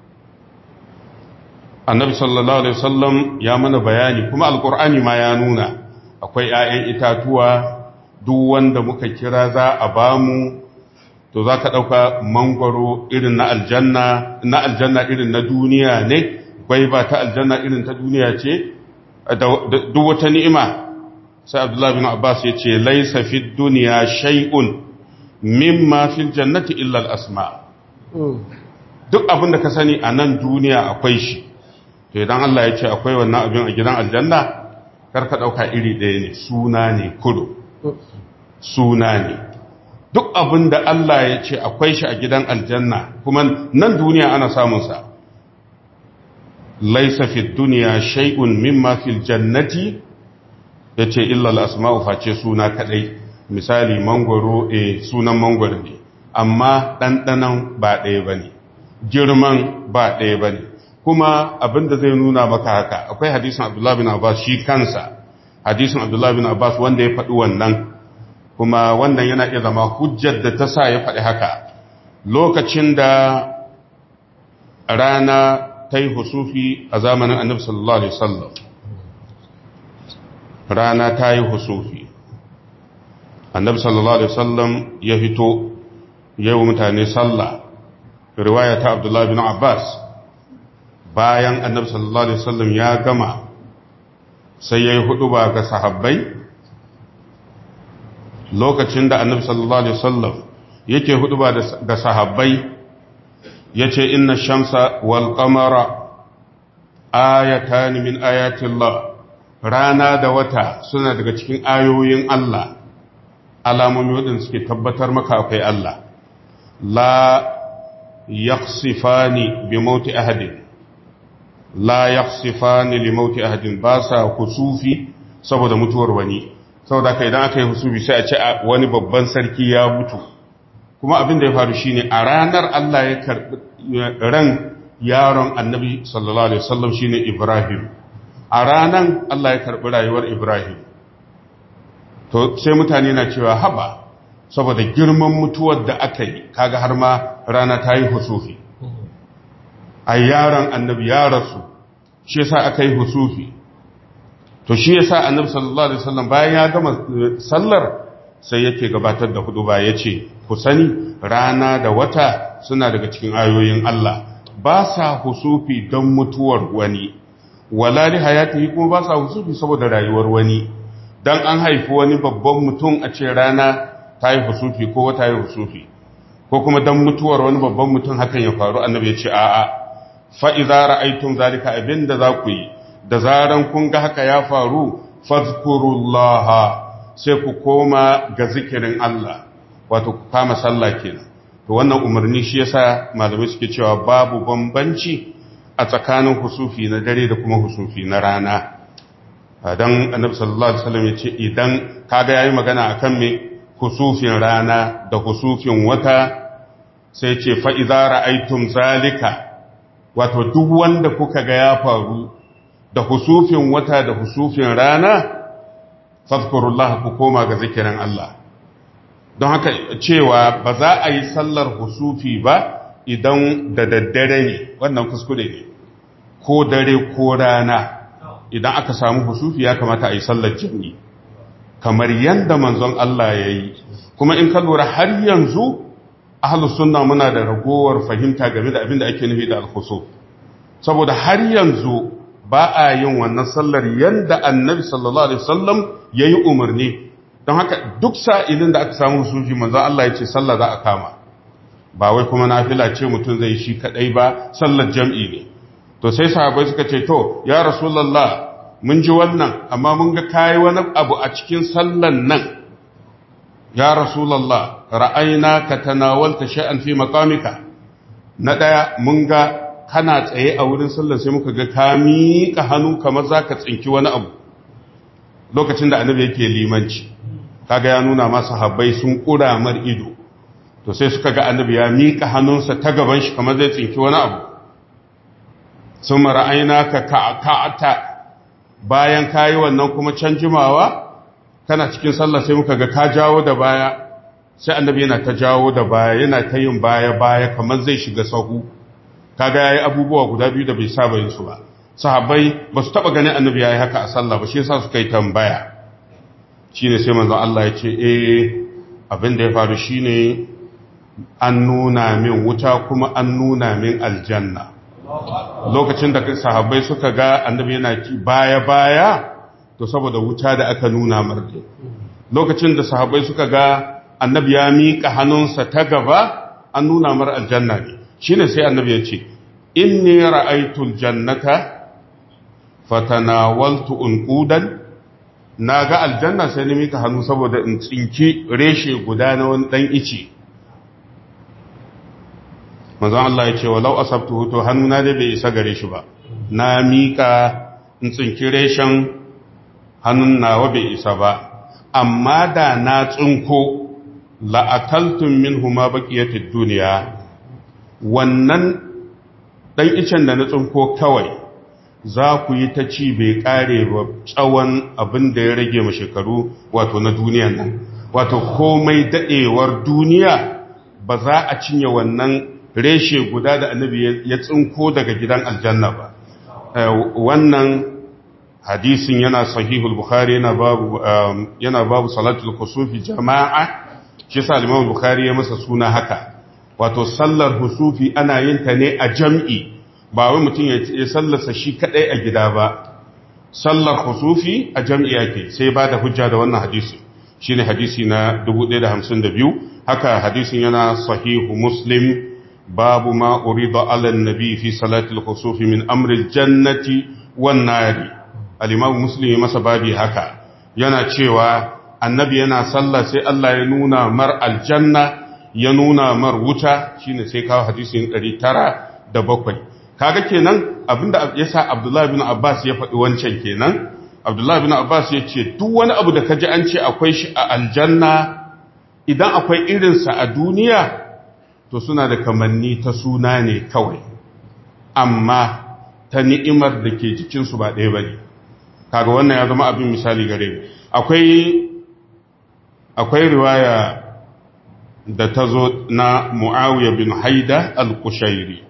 annabi sallallahu alaihi wasallam ya mana bayani kuma alkur'ani ma ya nuna akwai 'ya'yan itatuwa duk wanda muka kira za a bamu to za ka ɗauka mangwaro irin na aljanna na aljanna irin na duniya ne gwaiba ta aljanna irin ta duniya ce duk wata ni'ima sai abdullahi bin abbas ya ce laisa fi duniya shay'un mimma fil jannati illa al-asma duk abin da ka sani a nan duniya akwai shi to idan Allah ya ce akwai wannan abin a gidan aljanna kar ka dauka iri ɗaya ne suna ne kudu suna ne duk abin da Allah ya ce akwai shi a gidan aljanna kuma nan duniya ana samun sa laisa fi duniya shay'un mimma fil jannati yace illa al-asma'u face suna kadai misali mangoro eh sunan mangoro ne amma dandanan ba ɗaya bane girman ba ɗaya bane kuma abinda zai nuna maka haka akwai hadisin Abdullah bin Abbas shi kansa hadisin Abdullah bin Abbas wanda ya faɗi wannan kuma wannan yana iya zama hujjar da ta sa ya faɗi haka lokacin da rana ta yi husufi a zamanin annabi sallallahu alaihi wasallam rana ta yi husufi annabi sallallahu alaihi wasallam ya fito yau mutane sallah riwaya ta Abdullah bin Abbas bayan annabi sallallahu alaihi wasallam ya gama sai yayi hudu ba ga sahabbai lokacin da annabi sallallahu alaihi wasallam yake hudu ba ga sahabbai yace inna shamsa wal qamara ayatan min ayatillah rana da wata suna daga cikin ayoyin Allah alamomi wadanda suke tabbatar maka akwai Allah la yaqsifani bi mauti ahadin la yaqsifani li mauti ahadin ba sa kusufi saboda mutuwar wani saboda kai idan aka yi husufi sai a ce wani babban sarki ya mutu kuma abin da ya faru shine a ranar Allah ya karbi ran yaron annabi sallallahu alaihi wasallam shine Ibrahim a ranan Allah ya karbi rayuwar Ibrahim to sai mutane na cewa haba saboda girman mutuwar da aka yi kaga har ma rana ta yi husufi a yaron annabi ya rasu shi yasa aka yi husufi to shi yasa annabi sallallahu alaihi wasallam bayan ya gama sallar sai yake gabatar da hudu ba yace ku sani rana da wata suna daga cikin ayoyin Allah ba sa husufi don mutuwar wani wala li hayatihi kuma ba sa husufi saboda rayuwar wani dan an haifi wani babban mutum a ce rana ta yi husufi ko wata yi husufi ko kuma dan mutuwar wani babban mutum hakan ya faru annabi ya ce a'a fa idza ra'aytum zalika abinda za ku yi da zaran kun ga haka ya faru fazkurullaha sai ku koma ga zikirin Allah wato ku kama sallah kenan to wannan umarni shi yasa malamai suke cewa babu bambanci a tsakanin husufi na dare da kuma husufi na rana dan annabi sallallahu alaihi wasallam yace idan kaga yayi magana akan me husufin rana da husufin wata sai ce fa idza ra'aytum zalika wato duk wanda kuka ga ya faru da husufin wata da husufin rana fadkurullah ku koma ga zikirin Allah don haka cewa ba za a yi sallar husufi ba idan da daddare ne wannan kuskure ne ko dare ko rana idan aka samu husufi ya kamata a yi sallar jini kamar yadda manzon Allah ya yi kuma in ka lura har yanzu ahlus sunna muna da ragowar fahimta game da abin da ake nufi da al-khusuf saboda har yanzu ba a yin wannan sallar yanda annabi sallallahu alaihi wasallam yayi umarni don haka duk sa'ilin da aka samu sufi manzo Allah ya ce sallah za a kama ba wai kuma nafila ce mutum zai shi kadai ba sallar jam'i ne to sai sahabbai suka ce to ya rasulullah mun ji wannan amma mun ga kai wani abu a cikin sallan nan ya rasulullah ra'ayna ka tanawalta shay'an fi maqamika na daya mun ga kana tsaye a wurin sallar sai muka ga ka miƙa hannu kamar za ka tsinki wani abu lokacin da annabi yake limanci kaga ya nuna masa habbai sun kura mar ido to sai suka ga annabi ya mika hannunsa ta gaban shi kamar zai tsinki wani abu sun mara'aina ka ka'ata bayan kayi wannan kuma can jimawa kana cikin sallah sai muka ga ka jawo da baya sai annabi yana ta jawo da baya yana ta yin baya baya kamar zai shiga sahu kaga yayi abubuwa guda biyu da bai saba yin su ba sahabbai ba su taba ganin annabi yayi haka a sallah ba shi yasa suka yi tambaya shine sai manzon Allah ya ce eh abin da ya faru shine an nuna min wuta kuma an nuna min aljanna lokacin da sahabbai suka ga annabi yana baya baya to saboda wuta da aka nuna marde lokacin da sahabbai suka ga annabi ya miƙa hannunsa ta gaba an nuna mar aljanna ne shine sai annabi ya ce inni ra'aytul jannata fatanawaltu unqudan naga aljanna sai ni miƙa hannu saboda in tsinki reshe guda na wani dan ice manzon Allah ya ce walau asabtuhu to hannuna dai bai isa gare shi ba na miƙa in tsinki reshen hannun nawa bai isa ba amma da na tsinko la'akaltun min huma baƙiyatar duniya wannan ɗan icen da na tsinko kawai za ku yi ta ci bai ƙare ba tsawon abin da ya rage ma shekaru wato na duniyan nan wato komai daɗewar duniya ba za a cinye wannan reshe guda da annabi ya tsinko daga gidan aljanna ba wannan hadisin yana sahihul bukhari yana babu yana babu salatul kusufi jama'a shi sa Imam Bukhari ya masa suna haka wato sallar husufi ana yin ta ne a jam'i ba wai mutum ya sallarsa shi kadai a gida ba sallar husufi a jam'i yake sai ba da hujja da wannan hadisi shine hadisi na 1052 haka hadisin yana sahihu Muslim babu ma urida ala nabi fi salatul husufi min amri jannati wan nari al-Imam Muslim ya masa babi haka yana cewa annabi yana sallah sai Allah ya nuna mar aljanna ya nuna mar wuta shine sai kawo hadisin 907 kaga kenan abinda yasa Abdullah ibn Abbas ya faɗi wancan kenan Abdullah ibn Abbas ya ce duk wani abu da kaji an ce akwai shi a aljanna idan akwai irinsa a duniya to suna da kamanni ta suna ne kawai amma ta ni'imar da ke jikinsu ba ɗaya ba ne kaga wannan ya zama abin misali gare mu akwai akwai riwaya da ta zo na mu'awiyar bin haida al-kushairi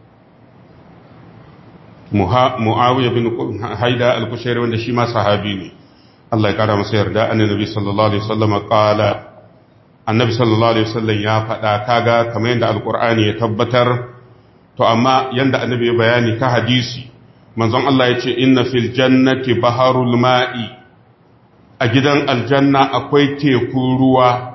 mu'awiyar bin haida al-kushairi wanda shi ma sahabi ne Allah ya kara masa yarda annabi sallallahu alaihi wasallam qala annabi sallallahu alaihi wasallam ya faɗa kaga kamar yadda alqur'ani ya tabbatar to amma yanda annabi ya bayani ka hadisi manzon Allah ya ce inna fil jannati baharul ma'i a gidan aljanna akwai teku ruwa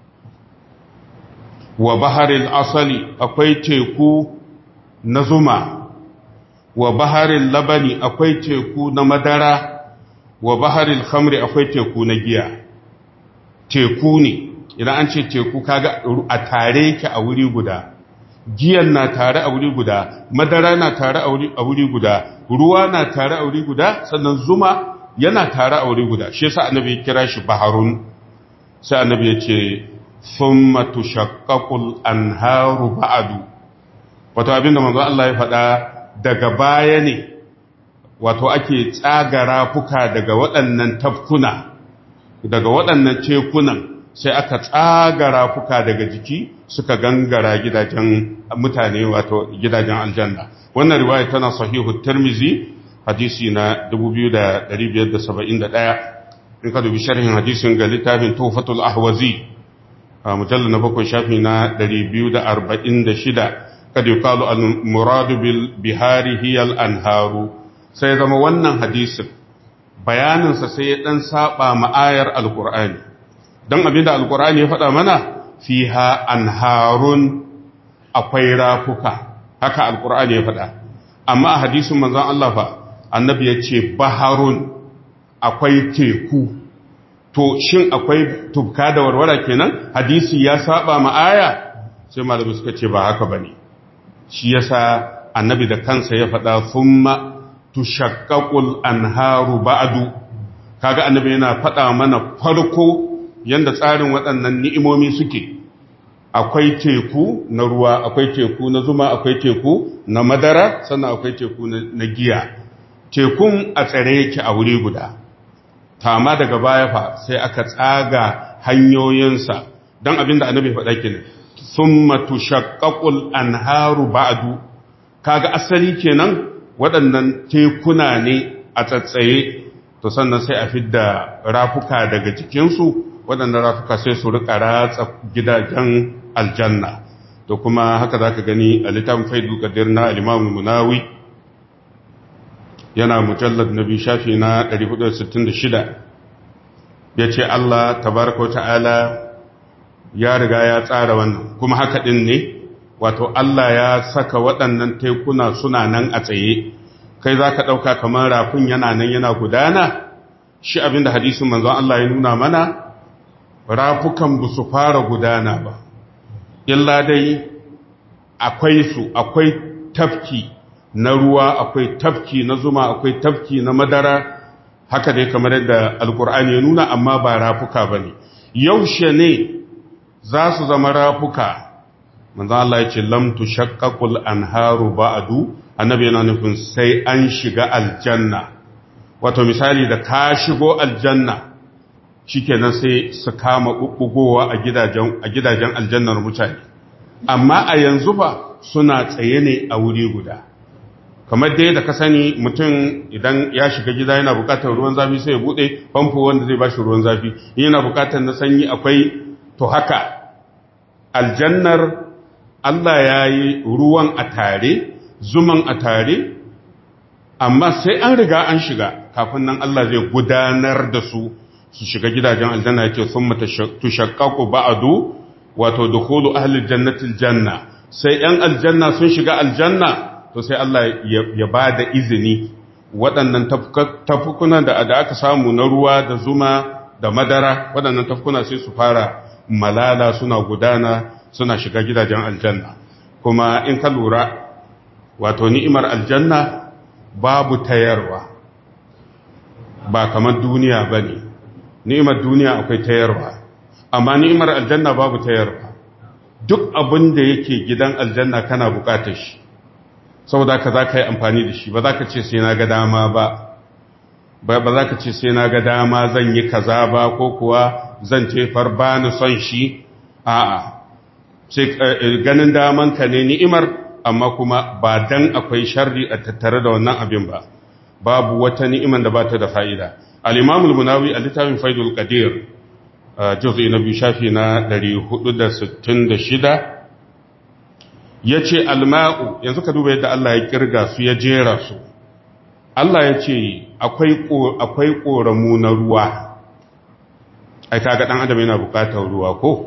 wa baharil asali akwai teku na zuma wa baharil labani akwai teku na madara wa baharil khamri akwai teku na giya teku ne idan an ce teku kaga a tare yake a wuri guda giyan na tare a wuri guda madara na tare a wuri guda ruwa na tare a wuri guda sannan zuma yana tare a wuri guda shi yasa annabi ya kira shi baharun sai annabi ya ce thumma tushaqqaqul anharu ba'du wato abinda manzo Allah ya faɗa daga baya ne wato ake tsagara fuka daga waɗannan tafkuna daga waɗannan tekunan sai aka tsagara fuka daga jiki suka gangara gidajen mutane wato gidajen aljanna wannan riwaya tana sahihu tirmizi hadisi na 2571 in ka dubi sharhin hadisin ga littafin tufatul ahwazi a mujallar na bakwai shafi na 246 kad yuqalu al muradu bil bihari hiya al anharu sai zama wannan hadisin bayaninsa sai ya dan saba ma ayar alqur'ani dan abinda alqur'ani ya faɗa mana fiha anharun akwai rafuka haka alqur'ani ya faɗa amma a hadisin manzon Allah fa annabi ya ce baharun akwai teku to shin akwai tubka da warwara kenan hadisi ya saba ma aya sai malamai suka ce ba haka bane shi yasa annabi da kansa ya faɗa thumma tushaqqaqul anharu ba'du kaga annabi yana faɗa mana farko yanda tsarin waɗannan ni'imomi suke akwai teku na ruwa akwai teku na zuma akwai teku na madara sannan akwai teku na giya tekun a tsare yake a wuri guda tama daga baya fa sai aka tsaga hanyoyinsa don abinda annabi faɗa kenan summa tushaqqaqul anharu ba'du kaga asali kenan waɗannan tekuna ne a tsatsaye to sannan sai a fidda rafuka daga cikinsu waɗannan rafuka sai su rika ratsa gidajen aljanna to kuma haka za ka gani a littafin faidul qadir na al-imam munawi yana mujallar nabi shafi na 466 yace Allah tabaraka ta'ala ya riga ya tsara wannan kuma haka din ne wato Allah ya saka waɗannan tekuna suna nan a tsaye kai za ka ɗauka kamar rafin yana nan yana gudana shi abinda hadisin manzon Allah ya nuna mana rafukan ba su fara gudana ba illa dai akwai su akwai tafki na ruwa akwai tafki na zuma akwai tafki na madara haka dai kamar yadda alkur'ani ya nuna amma ba rafuka ba ne yaushe ne za su zama rafuka manzo Allah ya ce lam tushaqqaqul anharu ba'du annabi yana nufin sai an shiga aljanna wato misali da ka shigo aljanna shikenan sai su kama bubbugowa a gidajen a gidajen aljannar mutane amma a yanzu ba suna tsaye ne a wuri guda kamar dai da ka sani mutum idan ya shiga gida yana bukatar ruwan zafi sai ya bude famfo wanda zai bashi ruwan zafi yana bukatar na sanyi akwai to haka aljannar Allah ya yi ruwan a tare zuman a tare amma sai an riga an shiga kafin nan Allah zai gudanar da su su shiga gidajen aljanna yake sun mata tushaqqaqu ba'du wato dukhulu ahli jannati aljanna sai yan aljanna sun shiga aljanna to sai Allah ya ba da izini waɗannan tafkunan da aka samu na ruwa da zuma da madara waɗannan tafkuna sai su fara malala suna gudana suna shiga gidajen aljanna kuma in ka lura wato ni'imar aljanna babu tayarwa ba kamar duniya ba ne ni'imar duniya akwai tayarwa amma ni'imar aljanna babu tayarwa duk abin da yake gidan aljanna kana bukatar shi saboda ka za ka yi amfani da shi ba za ka ce sai na ga dama ba ba za ka ce sai na ga dama zan yi kaza ba ko kuwa zan tefar ba ni son shi a'a sai ganin daman ka ne ni'imar amma kuma ba dan akwai sharri a tattare da wannan abin ba babu wata ni'imar da ba ta da fa'ida al-imam al-munawi a littafin faidul qadir juz'i na biyu shafi na 466 yace al-ma'u yanzu ka duba yadda Allah ya kirga su ya jera su Allah ya ce akwai akwai koramu na ruwa ai kaga dan adam yana bukatar ruwa ko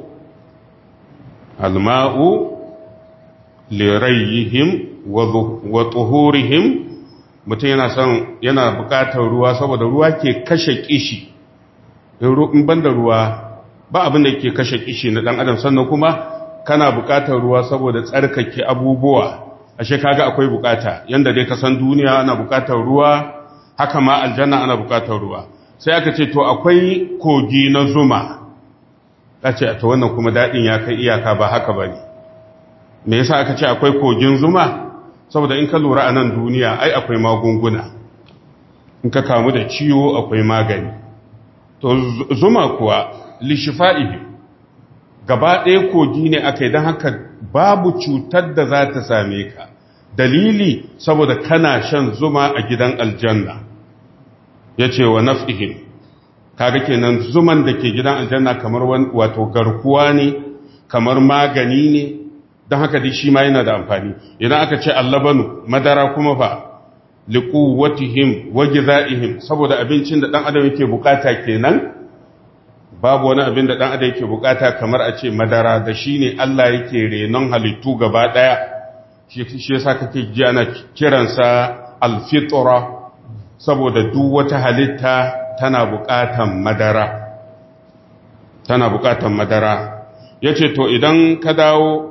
alma'u lirayhim wa tuhurihim mutum yana son yana bukatar ruwa saboda ruwa ke kashe kishi in banda ruwa ba abin da ke kashe kishi na dan adam sannan kuma kana bukatar ruwa saboda tsarkake abubuwa ashe kaga akwai bukata yanda dai ka san duniya ana bukatar ruwa haka ma aljanna ana bukatar ruwa sai aka ce to akwai kogi na zuma ce to wannan kuma daɗin ya kai iyaka ba haka ba ne me yasa aka ce akwai kogin zuma saboda in ka lura a nan duniya ai akwai magunguna in ka kamu da ciwo akwai magani to zuma kuwa lishifa'ihi gaba ɗaya kogi ne aka yi don haka babu cutar da za ta same ka dalili saboda kana shan zuma a gidan aljanna ya ce wa naf'ihim kaga kenan zuman da ke gidan aljanna kamar wato garkuwa ne kamar magani ne don haka dai shi ma yana da amfani idan aka ce allabanu madara kuma fa liquwwatihim wa gizaihim saboda abincin da dan adam yake bukata kenan babu wani abin da dan adam yake bukata kamar a ce madara da shine Allah yake renon halittu gaba daya shi yasa kake ji ana kiransa alfitra saboda duk wata halitta tana buƙatan madara tana buƙatan madara yace to idan ka dawo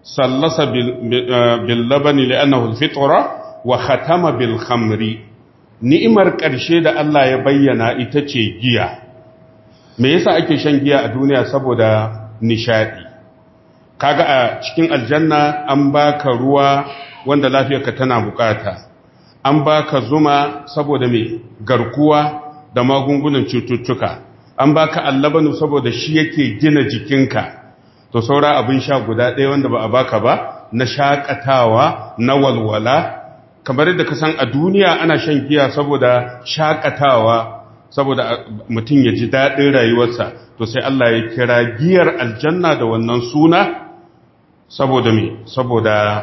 sallasa bil labani li'annahu al-fitra wa khatama bil khamri ni'imar ƙarshe da Allah ya bayyana ita ce giya me yasa ake shan giya a duniya saboda nishadi kaga a cikin aljanna an baka ruwa wanda lafiyarka tana bukata an baka zuma saboda me garkuwa da magungunan cututtuka an baka allabanu saboda shi yake gina jikinka to saura abin sha guda ɗaya wanda ba a baka ba na shakatawa na walwala kamar yadda ka san a duniya ana shan giya saboda shakatawa saboda mutum ya ji daɗin rayuwarsa to sai Allah ya kira giyar aljanna da wannan suna saboda me saboda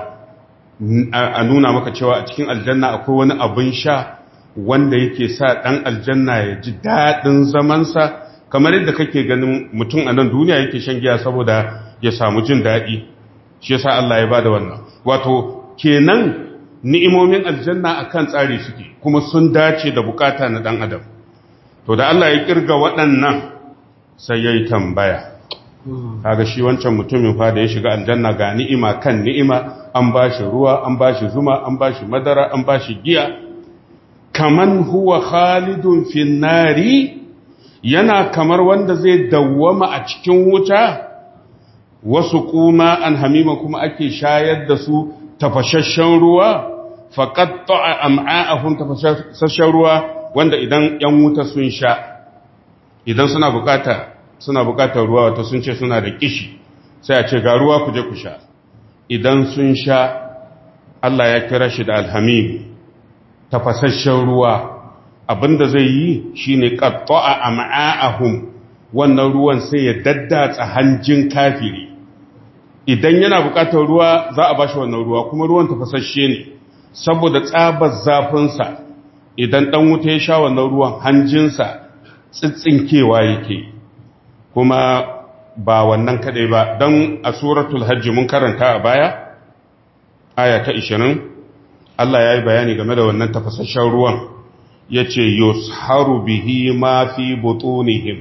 a nuna maka cewa a cikin aljanna akwai wani abin sha wanda yake sa ɗan aljanna ya ji daɗin zamansa kamar yadda kake ganin mutum a nan duniya yake shan giya saboda ya samu jin daɗi shi yasa Allah ya bada wannan wato kenan ni'imomin aljanna akan tsari suke kuma sun dace da bukata na ɗan adam to da Allah ya kirga waɗannan sai ya yi tambaya kaga shi wancan mutumin fa da ya shiga aljanna ga ni'ima kan ni'ima an ba shi ruwa an ba shi zuma an ba shi madara an ba shi giya kaman huwa khalidun fin nari yana kamar wanda zai dawwama a cikin wuta wasu kuma an hamima kuma ake shayar da su tafashashen ruwa faqatta am'a'ahum tafashashen ruwa wanda idan yan wuta sun sha idan suna bukata suna bukatar ruwa wato sun ce suna da kishi sai a ce ga ruwa ku je ku sha idan sun sha Allah ya kira shi da alhamim tafasasshen ruwa abinda zai yi shine qatta'a am'a'ahum wannan ruwan sai ya daddatsa hanjin kafiri idan yana bukatar ruwa za a bashi wannan ruwa kuma ruwan tafasasshe ne saboda tsabar zafinsa idan dan wuta ya sha wannan ruwan hanjinsa tsitsinkewa yake kuma ba wannan kadai ba don a suratul hajji mun karanta a baya aya ta 20 Allah ya yi bayani game da wannan tafasasshen ruwan ya ce yusharu bihi ma fi butunihim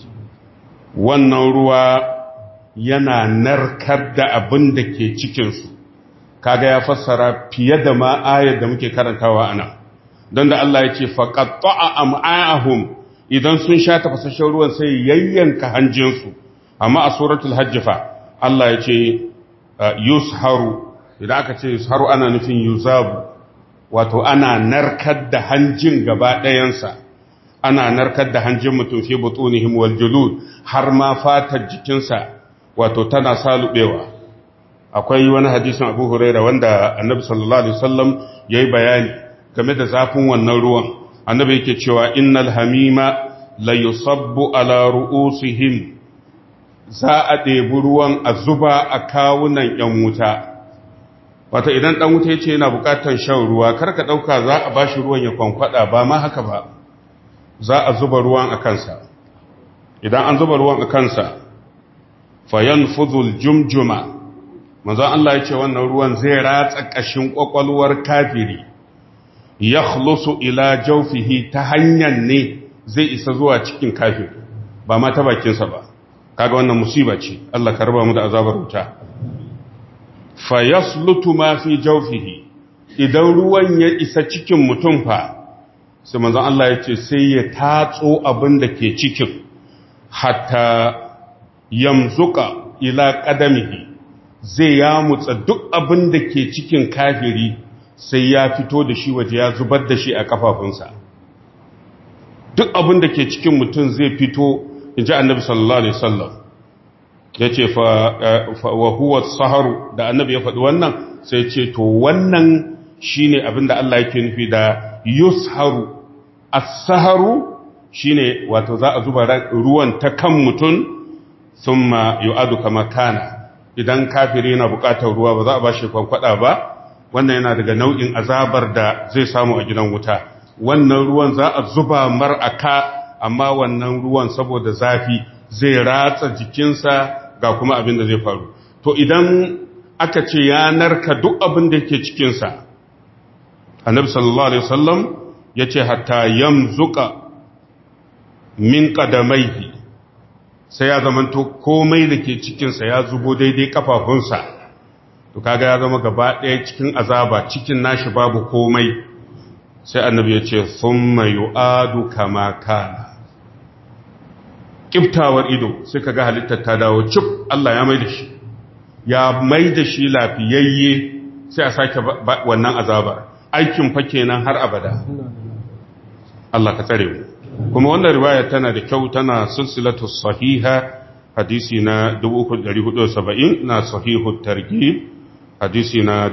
wannan ruwa yana narkar da abin da ke cikinsu kaga ya fassara fiye da ma ayar da muke karantawa ana don da Allah ya ce faƙaƙa am'ahum idan sun sha tafasasshen ruwan sai yayyanka hanjinsu amma a suratul hajjifa Allah ya ce yusharu idan aka ce yusharu ana nufin yuzabu wato ana narkar da hanjin gaba ɗayansa ana narkar da hanjin mutum fi butunihim wal julud har ma fatar jikinsa wato tana salubewa akwai wani hadisin Abu Hurairah wanda Annabi sallallahu alaihi wasallam yayi bayani game da zafin wannan ruwan annabi yake cewa innal hamima la yusabbu ala ru'usihim za a ɗebi ruwan a zuba a kawunan ‘yan wuta wata idan ɗan wuta ya ce yana buƙatar shan ruwa karka ɗauka za a ba shi ruwan ya kwankwada ba ma haka ba za a zuba ruwan a kansa idan an zuba ruwan a kansa fayan fuzul jumjuma manzon Allah ya ce wannan ruwan zai ratsa ƙashin ƙwaƙwalwar kafiri ya ila jaufihi ta hanyar ne zai isa zuwa cikin kafir ba ma ta bakinsa ba kaga wannan musiba ce Allah ka raba mu da azabar wuta fa yaslutu ma fi jawfihi idan ruwan ya isa cikin mutum fa sai manzon Allah ya ce sai ya tatso abin da ke cikin hatta yamzuka ila qadamihi zai ya mutsa duk abin da ke cikin kafiri sai ya fito da shi waje ya zubar da shi a kafafunsa duk abin da ke cikin mutum zai fito in ji annabi sallallahu alaihi wasallam ya ce wa huwa saharu da annabi ya faɗi wannan sai ce to wannan shine abin da Allah yake nufi da yusharu as-saharu shine wato za a zuba ruwan ta kan mutum thumma yu'adu kama kana idan kafiri yana buƙatar ruwa ba za a bashi kwankwada ba wannan yana daga nau'in azabar da zai samu a gidan wuta wannan ruwan za a zuba mar aka amma wannan ruwan saboda zafi zai ratsa jikinsa ga kuma abin da zai faru to idan aka ce ya narka duk abin da yake cikinsa annabi sallallahu alaihi wasallam ya ce hatta yamzuka min qadamaihi sai ya zamanto komai da ke cikinsa ya zubo daidai kafafunsa to kaga ya zama gaba ɗaya cikin azaba cikin nashi babu komai sai annabi ya ce thumma yu'adu kama kana kiftawar ido sai kaga halittar ta dawo cip Allah ya mai da shi ya mai da shi lafiyayye sai a sake wannan azabar aikin fa kenan har abada Allah ka tsare mu kuma wannan riwaya tana da kyau tana silsilatu sahiha hadisi na 3470 na sahihu targhib hadisi na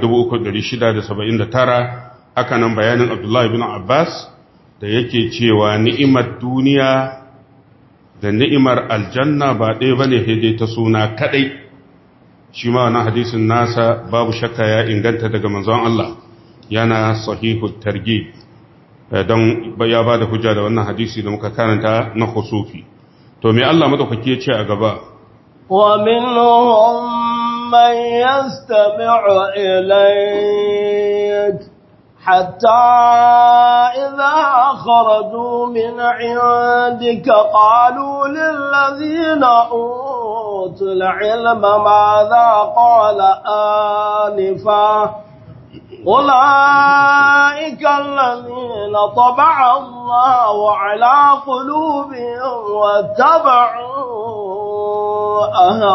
3679 haka nan bayanin Abdullah ibn Abbas da yake cewa ni'imar duniya da ni'imar aljanna ba ɗaya bane dai ta suna kadai shi ma wannan hadisin nasa babu shakka ya inganta daga manzon Allah yana sahihu targhib don ya ba da hujja da wannan hadisi da muka karanta na khusufi to me Allah madaukaki ya ce a gaba wa minhum man yastami'u ilayk hatta idha kharaju min 'indika qalu lil ladhina utul 'ilma madha qala anifa أولئك الذين طبع الله على قلوبهم واتبعوا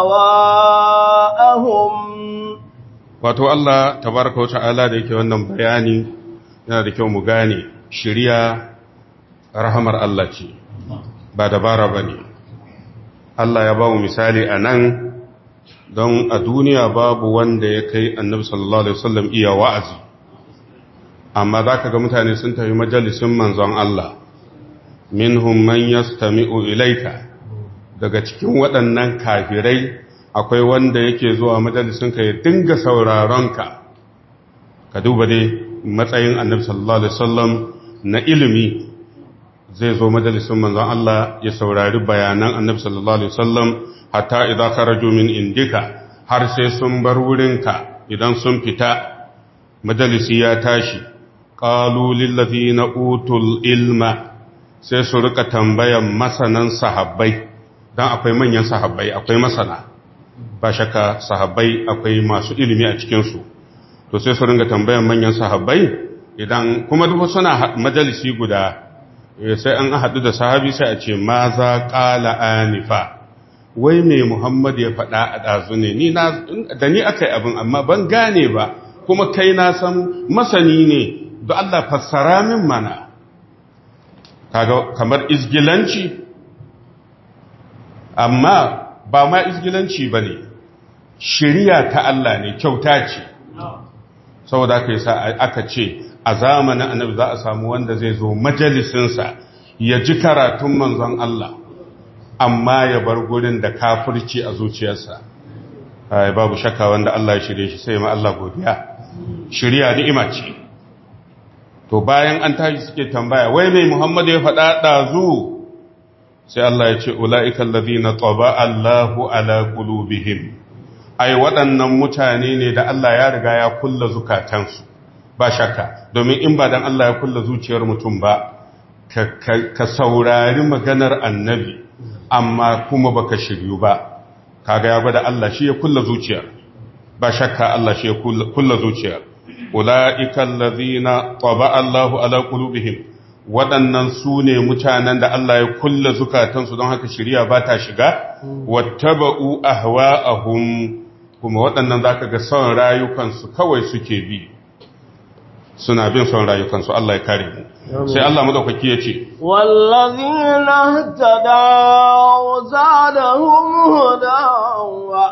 أهواءهم wato Allah tabaraka wata'ala da yake wannan bayani yana da kyau mu gane shiriya rahamar Allah ce ba dabara bane Allah ya ba mu misali a nan don a duniya babu wanda ya kai annabi sallallahu alaihi wasallam iya wa'azi amma zaka ga mutane sun tafi majalisin manzon Allah minhum man yastami'u ilayka daga cikin waɗannan kafirai akwai wanda yake zuwa majalisin ka ya dinga sauraron ka ka duba dai matsayin annabi sallallahu alaihi wasallam na ilimi zai zo majalisin manzon Allah ya saurari bayanan annabi sallallahu alaihi wasallam hatta idza kharaju min indika har sai sun bar wurinka idan sun fita majalisi ya tashi qalu lil ladina utul ilma sai su rika tambayan masanan sahabbai dan akwai manyan sahabbai akwai masana ba shakka sahabbai akwai masu ilimi a cikin su to sai su ringa tambayan manyan sahabbai idan kuma duk suna majalisi guda sai an haɗu da sahabi sai a ce ma za ƙala anifa wai mai Muhammad ya faɗa a ɗazu ne, ni da ni aka yi abin amma ban gane ba, kuma kai na san masani ne, da Allah fassara min mana. Kaga kamar izgilanci, amma ba ma izgilanci ba ne, shirya ta Allah ne, kyauta ce. Saboda aka yi sa aka ce, a zamanin annabi za a samu wanda zai zo majalisinsa ya ji karatun manzon Allah. amma ya bar gurin da kafirci a zuciyarsa babu shakka wanda Allah ya shirye shi sai ma Allah godiya shirya ni'ima ce to bayan an tashi suke tambaya wai mai Muhammad ya faɗa ɗazu sai Allah ya ce ula'ika allazina taba Allahu ala qulubihim ai waɗannan mutane ne da Allah ya riga ya kulla zukatansu ba shakka domin in ba dan Allah ya kulla zuciyar mutum ba ka saurari maganar annabi amma kuma baka shiryu ba kaga ya gwada Allah shi ya kulla zuciyar ba shakka Allah shi ya kulla zuciyar ulaika allazina taba Allahu ala qulubihim waɗannan su ne mutanen da Allah ya kulla zukatansu don haka shiriya ba ta shiga wattaba'u ahwa'ahum kuma waɗannan zaka ga son rayukansu kawai suke bi suna bin son rayukansu Allah ya kare mu sai Allah madaukaki ya ce wallazina ihtadaw zadahum huda wa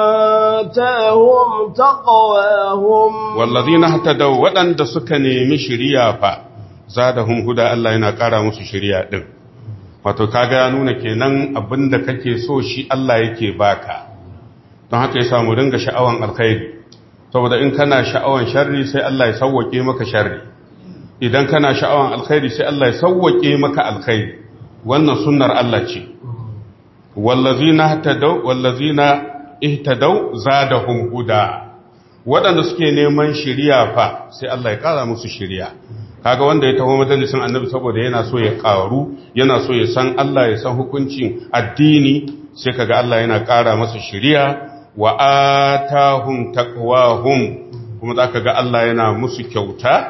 atahum taqwahum wallazina ihtadaw wadanda suka nemi shiriya fa zadahum huda Allah yana kara musu shiriya din wato kaga ya nuna kenan abinda kake so shi Allah yake baka don haka yasa mu dinga sha'awan alkhairi saboda in kana sha'awan sharri sai Allah ya sauwake maka sharri idan kana sha'awan alkhairi sai Allah ya sauwake maka alkhairi wannan sunnar Allah ce wallazina ihtadaw wallazina ihtadaw zadahum huda waɗanda suke neman shiriya fa sai Allah ya kara musu shiriya kaga wanda ya taho majalisin annabi saboda yana so ya karu yana so ya san Allah ya san hukuncin addini sai kaga Allah yana kara masa shiriya wa atahum taqwahum kuma zaka ga Allah yana musu kyauta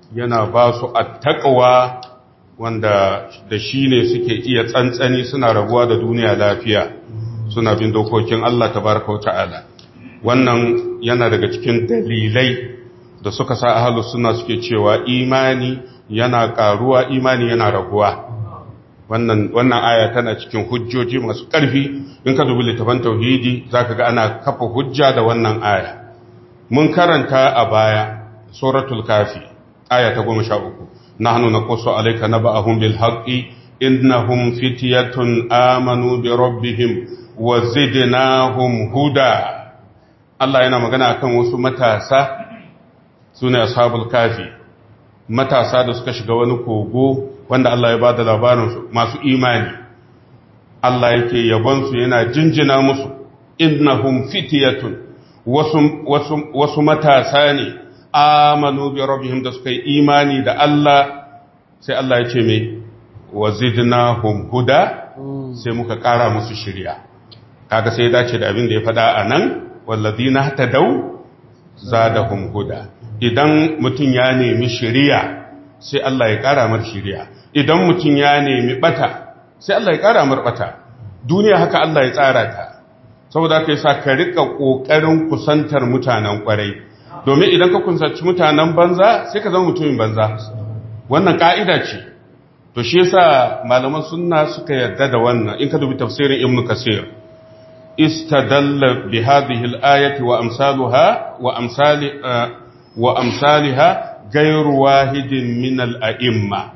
yana ba su attaqwa wanda da shi ne suke iya tsantsani suna rabuwa da duniya lafiya suna bin dokokin Allah tabaraka wa ta'ala wannan yana daga cikin dalilai da suka sa ahlus sunna suke cewa imani yana karuwa imani yana raguwa wannan wannan aya tana cikin hujjoji masu ƙarfi in ka dubi littafin tauhidi zaka ga ana kafa hujja da wannan aya mun karanta a baya suratul kafi aya ta 13 nahnu naqussu alayka naba'ahum bil haqqi innahum fityatun amanu bi rabbihim wa zidnahum huda Allah yana magana akan wasu matasa sune ashabul kafi matasa da suka shiga wani kogo wanda Allah ya bada labarin su masu imani Allah yake yabon su yana jinjina musu innahum fityatun wasu wasu wasu matasa ne amanu bi rabbihim da suka yi imani da Allah sai Allah ya ce me wazidnahum huda sai muka kara musu shiriya kaga sai ya dace da abin da ya faɗa a nan walladina tadaw zadahum huda idan mutum ya nemi shiriya sai Allah ya kara mar shiriya idan mutum ya nemi bata sai Allah ya kara mar bata duniya haka Allah ya tsara ta saboda kai sa ka rika kokarin kusantar mutanen kwarai domin idan ka kusanci mutanen banza sai ka zama mutumin banza wannan ka'ida ce to shi yasa malaman sunna suka yarda da wannan in ka dubi tafsirin ibnu kasir istadalla bi hadhihi al-ayati wa amsaluha wa amsali wa amsalha ghayru wahidin min al-a'imma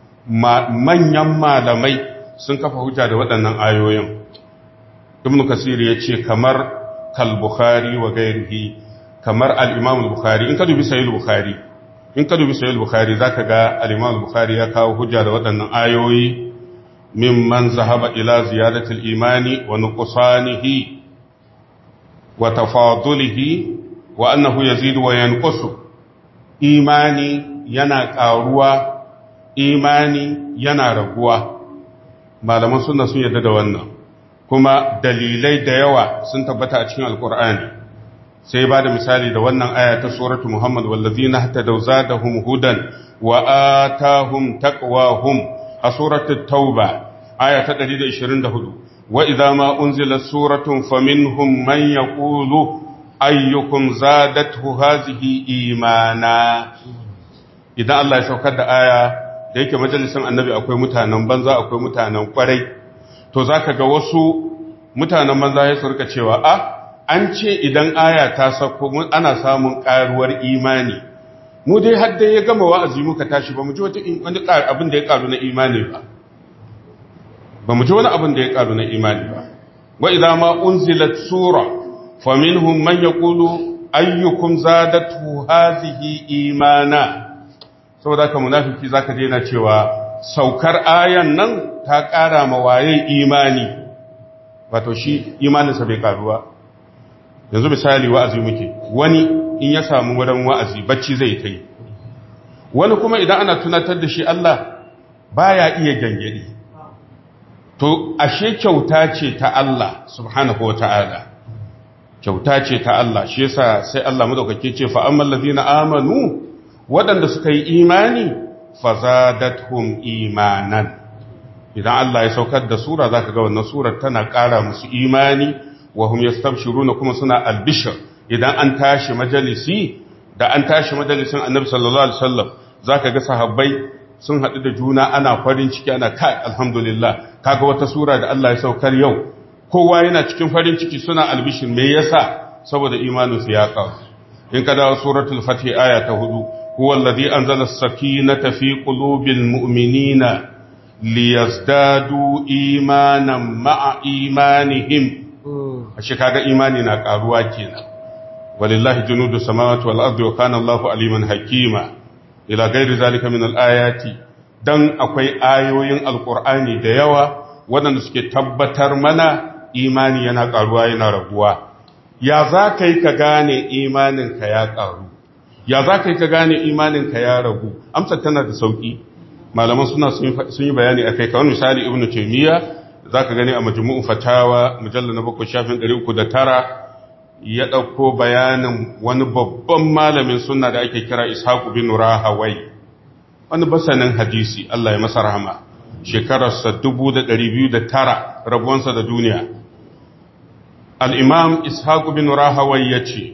manyan malamai sun kafa hujja da waɗannan ayoyin ibnu kasir yace kamar kal bukhari wa ghayrihi kamar al-imam al-bukhari in ka dubi sahih al-bukhari in ka dubi sahih al-bukhari zaka ga al-imam al-bukhari ya kawo hujja da waɗannan ayoyi mimman zahaba ila ziyadati al-imani wa nuqsanihi wa tafadulihi wa annahu yazidu wa yanqusu imani yana ƙaruwa imani yana raguwa malaman sunna sun yarda da wannan kuma dalilai da yawa sun tabbata a cikin alkur'ani sai ba da misali da wannan aya ta suratu muhammad wallazina hatadaw zadahum hudan wa atahum taqwahum a suratu tauba aya ta 124 wa idza ma unzilat suratun faminhum man yaqulu ayyukum zadathu hazihi imana idan Allah ya saukar da aya da yake majalisin annabi akwai mutanen banza akwai mutanen kwarai to zaka ga wasu mutanen banza ya surka cewa a an ce idan aya ta sauko ana samun karuwar imani mu dai har dai ya gama wa'azi muka tashi ba mu ji wata wani abin da ya karu na imani ba ba mu ji wani abin da ya karu na imani ba wa idza ma unzilat sura faminhum man yaqulu ayyukum zadatu hadhihi imana saboda ka munafiki zaka je na cewa saukar ayan nan ta ƙara ma waye imani wato shi imaninsa bai karuwa yanzu misali wa'azi muke wani in ya samu wurin wa'azi bacci zai ta yi wani kuma idan ana tunatar da shi Allah baya iya gangadi to ashe kyauta ce ta Allah subhanahu wa ta'ala kyauta ce ta Allah shi yasa sai Allah madaukake ce fa amman ladina amanu waɗanda suka yi imani fazadathum imanan idan Allah ya saukar da sura zaka ga wannan surar tana ƙara musu imani wa hum yastabshiruna kuma suna albishir idan an tashi majalisi da an tashi majalisin Annabi sallallahu alaihi wasallam zaka ga sahabbai sun haɗu da juna ana farin ciki ana kai alhamdulillah kaga wata sura da Allah ya saukar yau kowa yana cikin farin ciki suna albishir me yasa saboda imanin su ya kawo in ka dawo suratul fatih aya ta hudu huwa alladhi anzala as-sakinata fi qulubil mu'minina liyazdadu imanan ma'a imanihim ashe kaga imani na karuwa kenan walillahi junudu samawati wal ardi wa kana Allahu aliman hakima ila ghairi zalika min al-ayati dan akwai ayoyin alqur'ani da yawa waɗanda suke tabbatar mana imani yana ƙaruwa yana raguwa ya za ka yi ka gane imaninka ya ƙaru ya za ka yi ka gane imaninka ya ragu amsar tana da sauƙi malaman suna sun yi bayani a kai kawai misali ibn taimiyya za ka gani a majmu'un fatawa mujallar na bakwai shafin ɗari uku da tara ya ɗauko bayanin wani babban malamin suna da ake kira ishaku bin rahawai wani basanin hadisi Allah ya masa rahama shekararsa 2,209 rabuwansa da duniya al'imam ishaq bin rahawai ya ce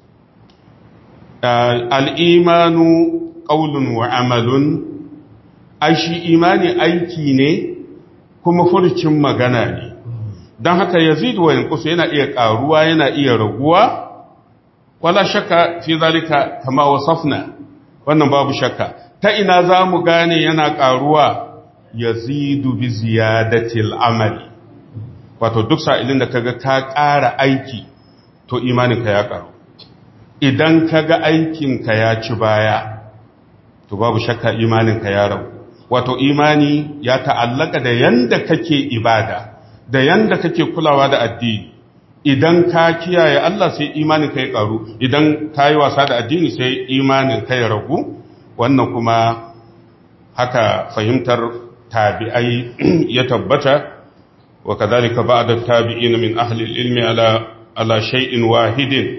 al'imanu ƙaunun wa amalun aishi imani aiki ne kuma furcin magana ne don haka yazidu wa yankusu yana iya ƙaruwa yana iya raguwa wala shakka fi zalika kama wasafna wannan babu shakka ta ina za mu gane yana ƙaruwa yazidu bi ziyadatil amali wato duk sa'ilin da kaga ka ƙara aiki to imaninka ya ƙaru idan kaga aikinka ya ci baya to babu shakka imaninka ya ragu wato imani ya ta'allaka da yanda kake ibada da yanda kake kulawa da addini idan ka kiyaye Allah sai imanin ka ya karu idan ka yi wasa da addini sai imanin ka ya ragu wannan kuma haka fahimtar tabi'ai ya tabbata wa kadhalika ba'da tabi'in min ahli al-ilmi ala ala shay'in wahidin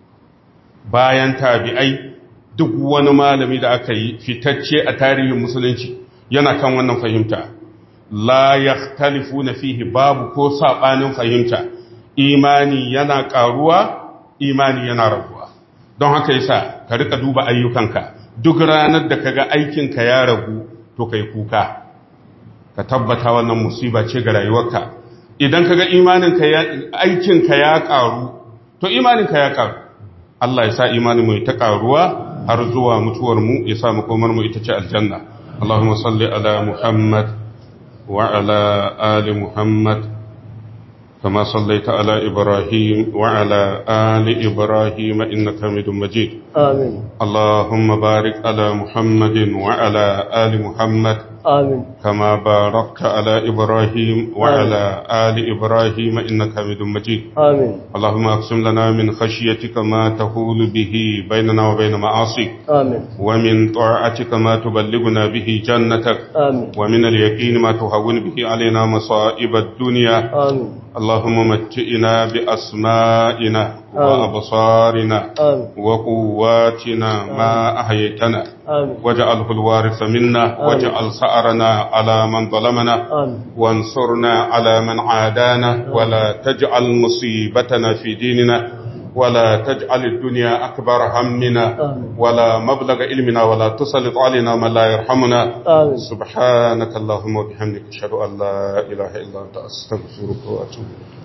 bayan tabi'ai duk wani malami da aka yi fitacce a tarihin musulunci yana kan wannan fahimta la yakhtalifuna fihi babu ko sabanin fahimta imani yana karuwa imani yana raguwa don haka yasa ka rika duba ayyukanka duk ranar da kaga aikinka ya ragu to kai kuka ka tabbata wannan musiba ce ga rayuwarka idan kaga imaninka ya aikinka ya karu to imaninka ya karu Allah ya sa imanin mu ta karuwa har zuwa mutuwar mu ya sa makomar mu ita ce aljanna Allahumma salli ala Muhammad wa ala ali Muhammad كما صليت على إبراهيم وعلى آل إبراهيم إنك حميد مجيد آمين اللهم بارك على محمد وعلى آل محمد آمين كما باركت على إبراهيم وعلى آل إبراهيم إنك حميد مجيد آمين اللهم أقسم لنا من خشيتك ما تهول به بيننا وبين معاصيك آمين ومن طاعتك ما تبلغنا به جنتك آمين ومن اليقين ما تهون به علينا مصائب الدنيا آمين اللهم متئنا بأسمائنا وأبصارنا آمين وقواتنا ما أحييتنا آمين واجعله الوارث منا واجعل سأرنا على من ظلمنا آمين وانصرنا على من عادانا ولا تجعل مصيبتنا في ديننا ولا تجعل الدنيا أكبر همنا آمين. ولا مبلغ علمنا ولا تسلط علينا من لا يرحمنا آمين سبحانك اللهم وبحمدك أشهد أن لا إله إلا أنت أستغفرك وأتوب إليك